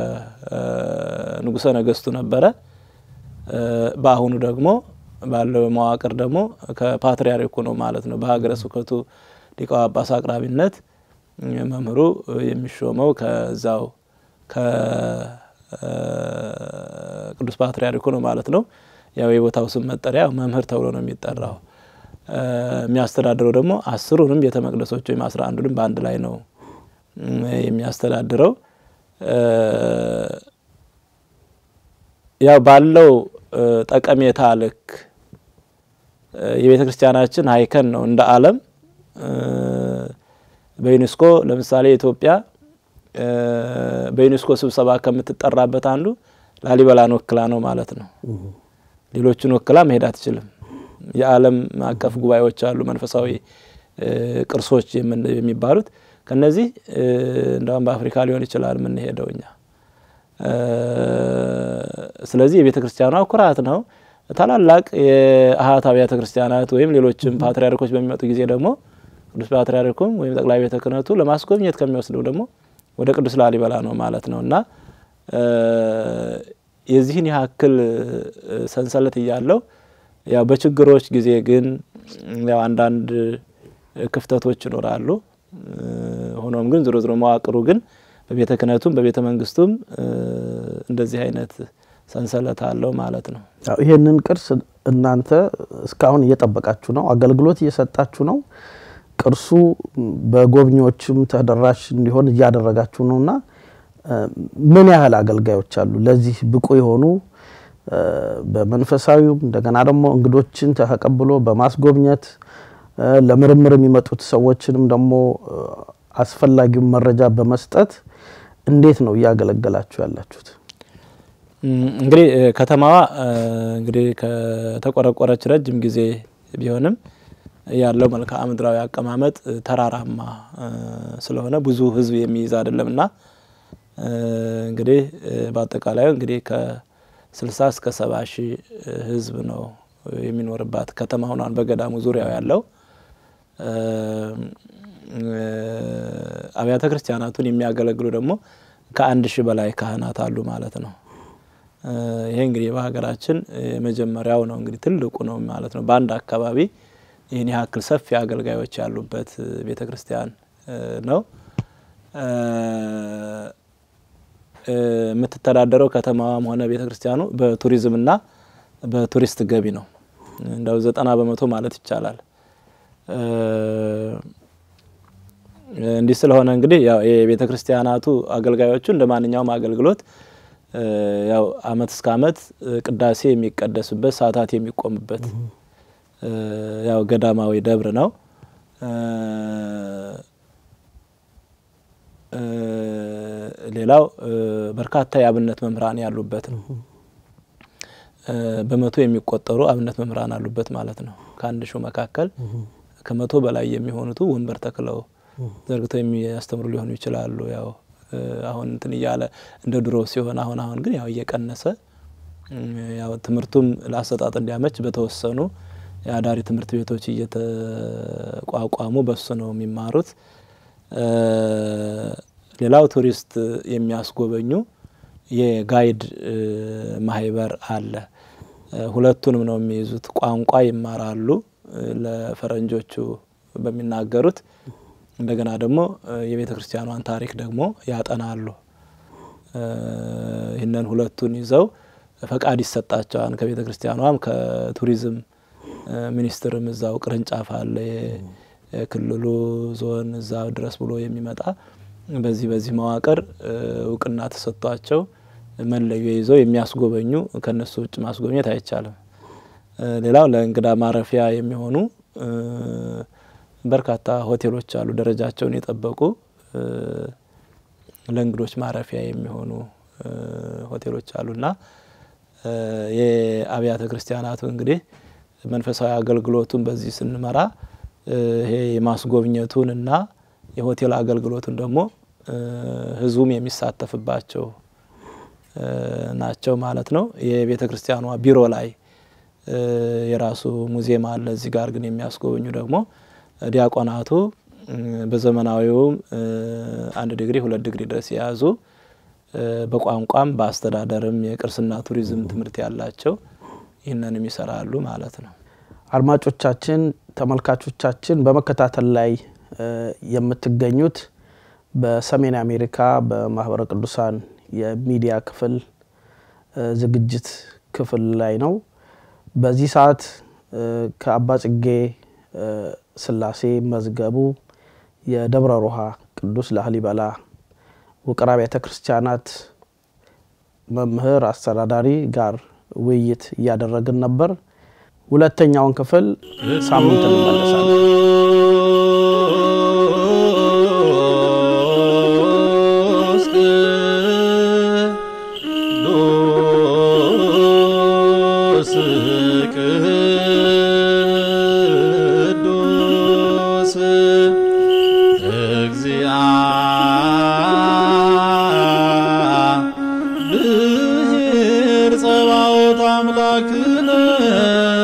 ከንጉሰ ነገስቱ ነበረ። በአሁኑ ደግሞ ባለው መዋቅር ደግሞ ከፓትርያርኩ ነው ማለት ነው። በሀገረ ስብከቱ ሊቀ ጳጳስ አቅራቢነት መምህሩ የሚሾመው ከዛው ከቅዱስ ፓትርያርኩ ነው ማለት ነው። ያው የቦታው ስም መጠሪያ መምህር ተብሎ ነው የሚጠራው። የሚያስተዳድረው ደግሞ አስሩንም ቤተ መቅደሶች ወይም አስራ አንዱንም በአንድ ላይ ነው የሚያስተዳድረው። ያው ባለው ጠቀሜታ ልክ የቤተ ክርስቲያናችን ሀይከን ነው እንደ ዓለም በዩኔስኮ ለምሳሌ ኢትዮጵያ በዩኔስኮ ስብሰባ ከምትጠራበት አንዱ ላሊበላን ወክላ ነው ማለት ነው። ሌሎቹን ወክላ መሄድ አትችልም። የዓለም አቀፍ ጉባኤዎች አሉ፣ መንፈሳዊ ቅርሶች የሚባሉት ከነዚህ እንደውም በአፍሪካ ሊሆን ይችላል የምንሄደው እኛ። ስለዚህ የቤተ ክርስቲያኗ ኩራት ነው። ታላላቅ የአኃት አብያተ ክርስቲያናት ወይም ሌሎችም ፓትርያርኮች በሚመጡ ጊዜ ደግሞ ቅዱስ ፓትርያርኩም ወይም ጠቅላይ ቤተ ክህነቱ ለማስጎብኘት ከሚወስደው ደግሞ ወደ ቅዱስ ላሊበላ ነው ማለት ነው እና የዚህን ያክል ሰንሰለት እያለው ያው በችግሮች ጊዜ ግን ያው አንዳንድ ክፍተቶች ይኖራሉ። ሆኖም ግን ዝሮ ዝሮ መዋቅሩ ግን በቤተ ክህነቱም በቤተ መንግስቱም እንደዚህ አይነት ሰንሰለት አለው ማለት ነው። ይሄንን ቅርስ እናንተ እስካሁን እየጠበቃችሁ ነው፣ አገልግሎት እየሰጣችሁ ነው። ቅርሱ በጎብኚዎችም ተደራሽ እንዲሆን እያደረጋችሁ ነው እና ምን ያህል አገልጋዮች አሉ ለዚህ ብቁ የሆኑ በመንፈሳዊውም እንደገና ደግሞ እንግዶችን ተቀብሎ በማስጎብኘት ለምርምር የሚመጡት ሰዎችንም ደግሞ አስፈላጊውን መረጃ በመስጠት እንዴት ነው እያገለገላችሁ ያላችሁት? እንግዲህ ከተማዋ እንግዲህ ከተቆረቆረች ረጅም ጊዜ ቢሆንም ያለው መልክዓ ምድራዊ አቀማመጥ ተራራማ ስለሆነ ብዙ ሕዝብ የሚይዝ አይደለም እና እንግዲህ በአጠቃላዩ እንግዲህ ከስልሳ እስከ ሰባ ሺህ ሕዝብ ነው የሚኖርባት ከተማ ሆኗን በገዳሙ ዙሪያው ያለው አብያተ ክርስቲያናቱን የሚያገለግሉ ደግሞ ከአንድ ሺህ በላይ ካህናት አሉ ማለት ነው። ይሄ እንግዲህ በሀገራችን የመጀመሪያው ነው እንግዲህ ትልቁ ነው ማለት ነው። በአንድ አካባቢ ይህን ያክል ሰፊ አገልጋዮች ያሉበት ቤተ ክርስቲያን ነው። የምትተዳደረው ከተማዋም ሆነ ቤተ ክርስቲያኑ በቱሪዝምና በቱሪስት ገቢ ነው። እንደው ዘጠና በመቶ ማለት ይቻላል። እንዲህ ስለሆነ እንግዲህ ያው የቤተ ክርስቲያናቱ አገልጋዮቹ እንደ ማንኛውም አገልግሎት ያው አመት እስከ አመት ቅዳሴ የሚቀደስበት ሰዓታት የሚቆምበት ያው ገዳማዊ ደብር ነው። ሌላው በርካታ የአብነት መምህራን ያሉበት ነው። በመቶ የሚቆጠሩ አብነት መምህራን አሉበት ማለት ነው። ከአንድ ሺው መካከል ከመቶ በላይ የሚሆኑቱ ወንበር ተክለው ዘርግተው የሚያስተምሩ ሊሆኑ ይችላሉ። ያው አሁን እንትን እያለ እንደ ድሮ ሲሆን አሁን አሁን ግን ያው እየቀነሰ ያው ትምህርቱም ለአሰጣጥ እንዲያመች በተወሰኑ የአዳሪ ትምህርት ቤቶች እየተቋቋሙ በሱ ነው የሚማሩት። ሌላው ቱሪስት የሚያስጎበኙ የጋይድ ማህበር አለ። ሁለቱንም ነው የሚይዙት። ቋንቋ ይማራሉ ለፈረንጆቹ በሚናገሩት እንደገና ደግሞ የቤተ ክርስቲያኗን ታሪክ ደግሞ ያጠናሉ። ይህንን ሁለቱን ይዘው ፈቃድ ይሰጣቸዋል ከቤተ ክርስቲያኗም ከቱሪዝም ሚኒስቴርም እዛው ቅርንጫፍ አለ የክልሉ ዞን እዛ ድረስ ብሎ የሚመጣ በዚህ በዚህ መዋቅር እውቅና ተሰጥቷቸው መለዮ ይዘው የሚያስጎበኙ ከነሱ ውጭ ማስጎብኘት አይቻልም። ሌላው ለእንግዳ ማረፊያ የሚሆኑ በርካታ ሆቴሎች አሉ፣ ደረጃቸውን የጠበቁ ለእንግዶች ማረፊያ የሚሆኑ ሆቴሎች አሉና የአብያተ ክርስቲያናቱ እንግዲህ መንፈሳዊ አገልግሎቱን በዚህ ስንመራ ይሄ የማስጎብኘቱን እና የሆቴል አገልግሎቱን ደግሞ ህዝቡም የሚሳተፍባቸው ናቸው ማለት ነው። የቤተ ክርስቲያኗ ቢሮ ላይ የራሱ ሙዚየም አለ። እዚህ ጋር ግን የሚያስጎበኙ ደግሞ ዲያቆናቱ በዘመናዊውም አንድ ዲግሪ ሁለት ዲግሪ ድረስ የያዙ በቋንቋም በአስተዳደርም የቅርስና ቱሪዝም ትምህርት ያላቸው ይህንንም ይሰራሉ ማለት ነው። አድማጮቻችን፣ ተመልካቾቻችን በመከታተል ላይ የምትገኙት በሰሜን አሜሪካ በማህበረ ቅዱሳን የሚዲያ ክፍል ዝግጅት ክፍል ላይ ነው። በዚህ ሰዓት ከአባ ጽጌ ስላሴ መዝገቡ የደብረ ሮሃ ቅዱስ ላሊበላ ውቅር አብያተ ክርስቲያናት መምህር አስተዳዳሪ ጋር ውይይት እያደረግን ነበር። ሁለተኛውን ክፍል ሳምንት እንመለሳለን። ብሔር ጸባኦት አምላክነ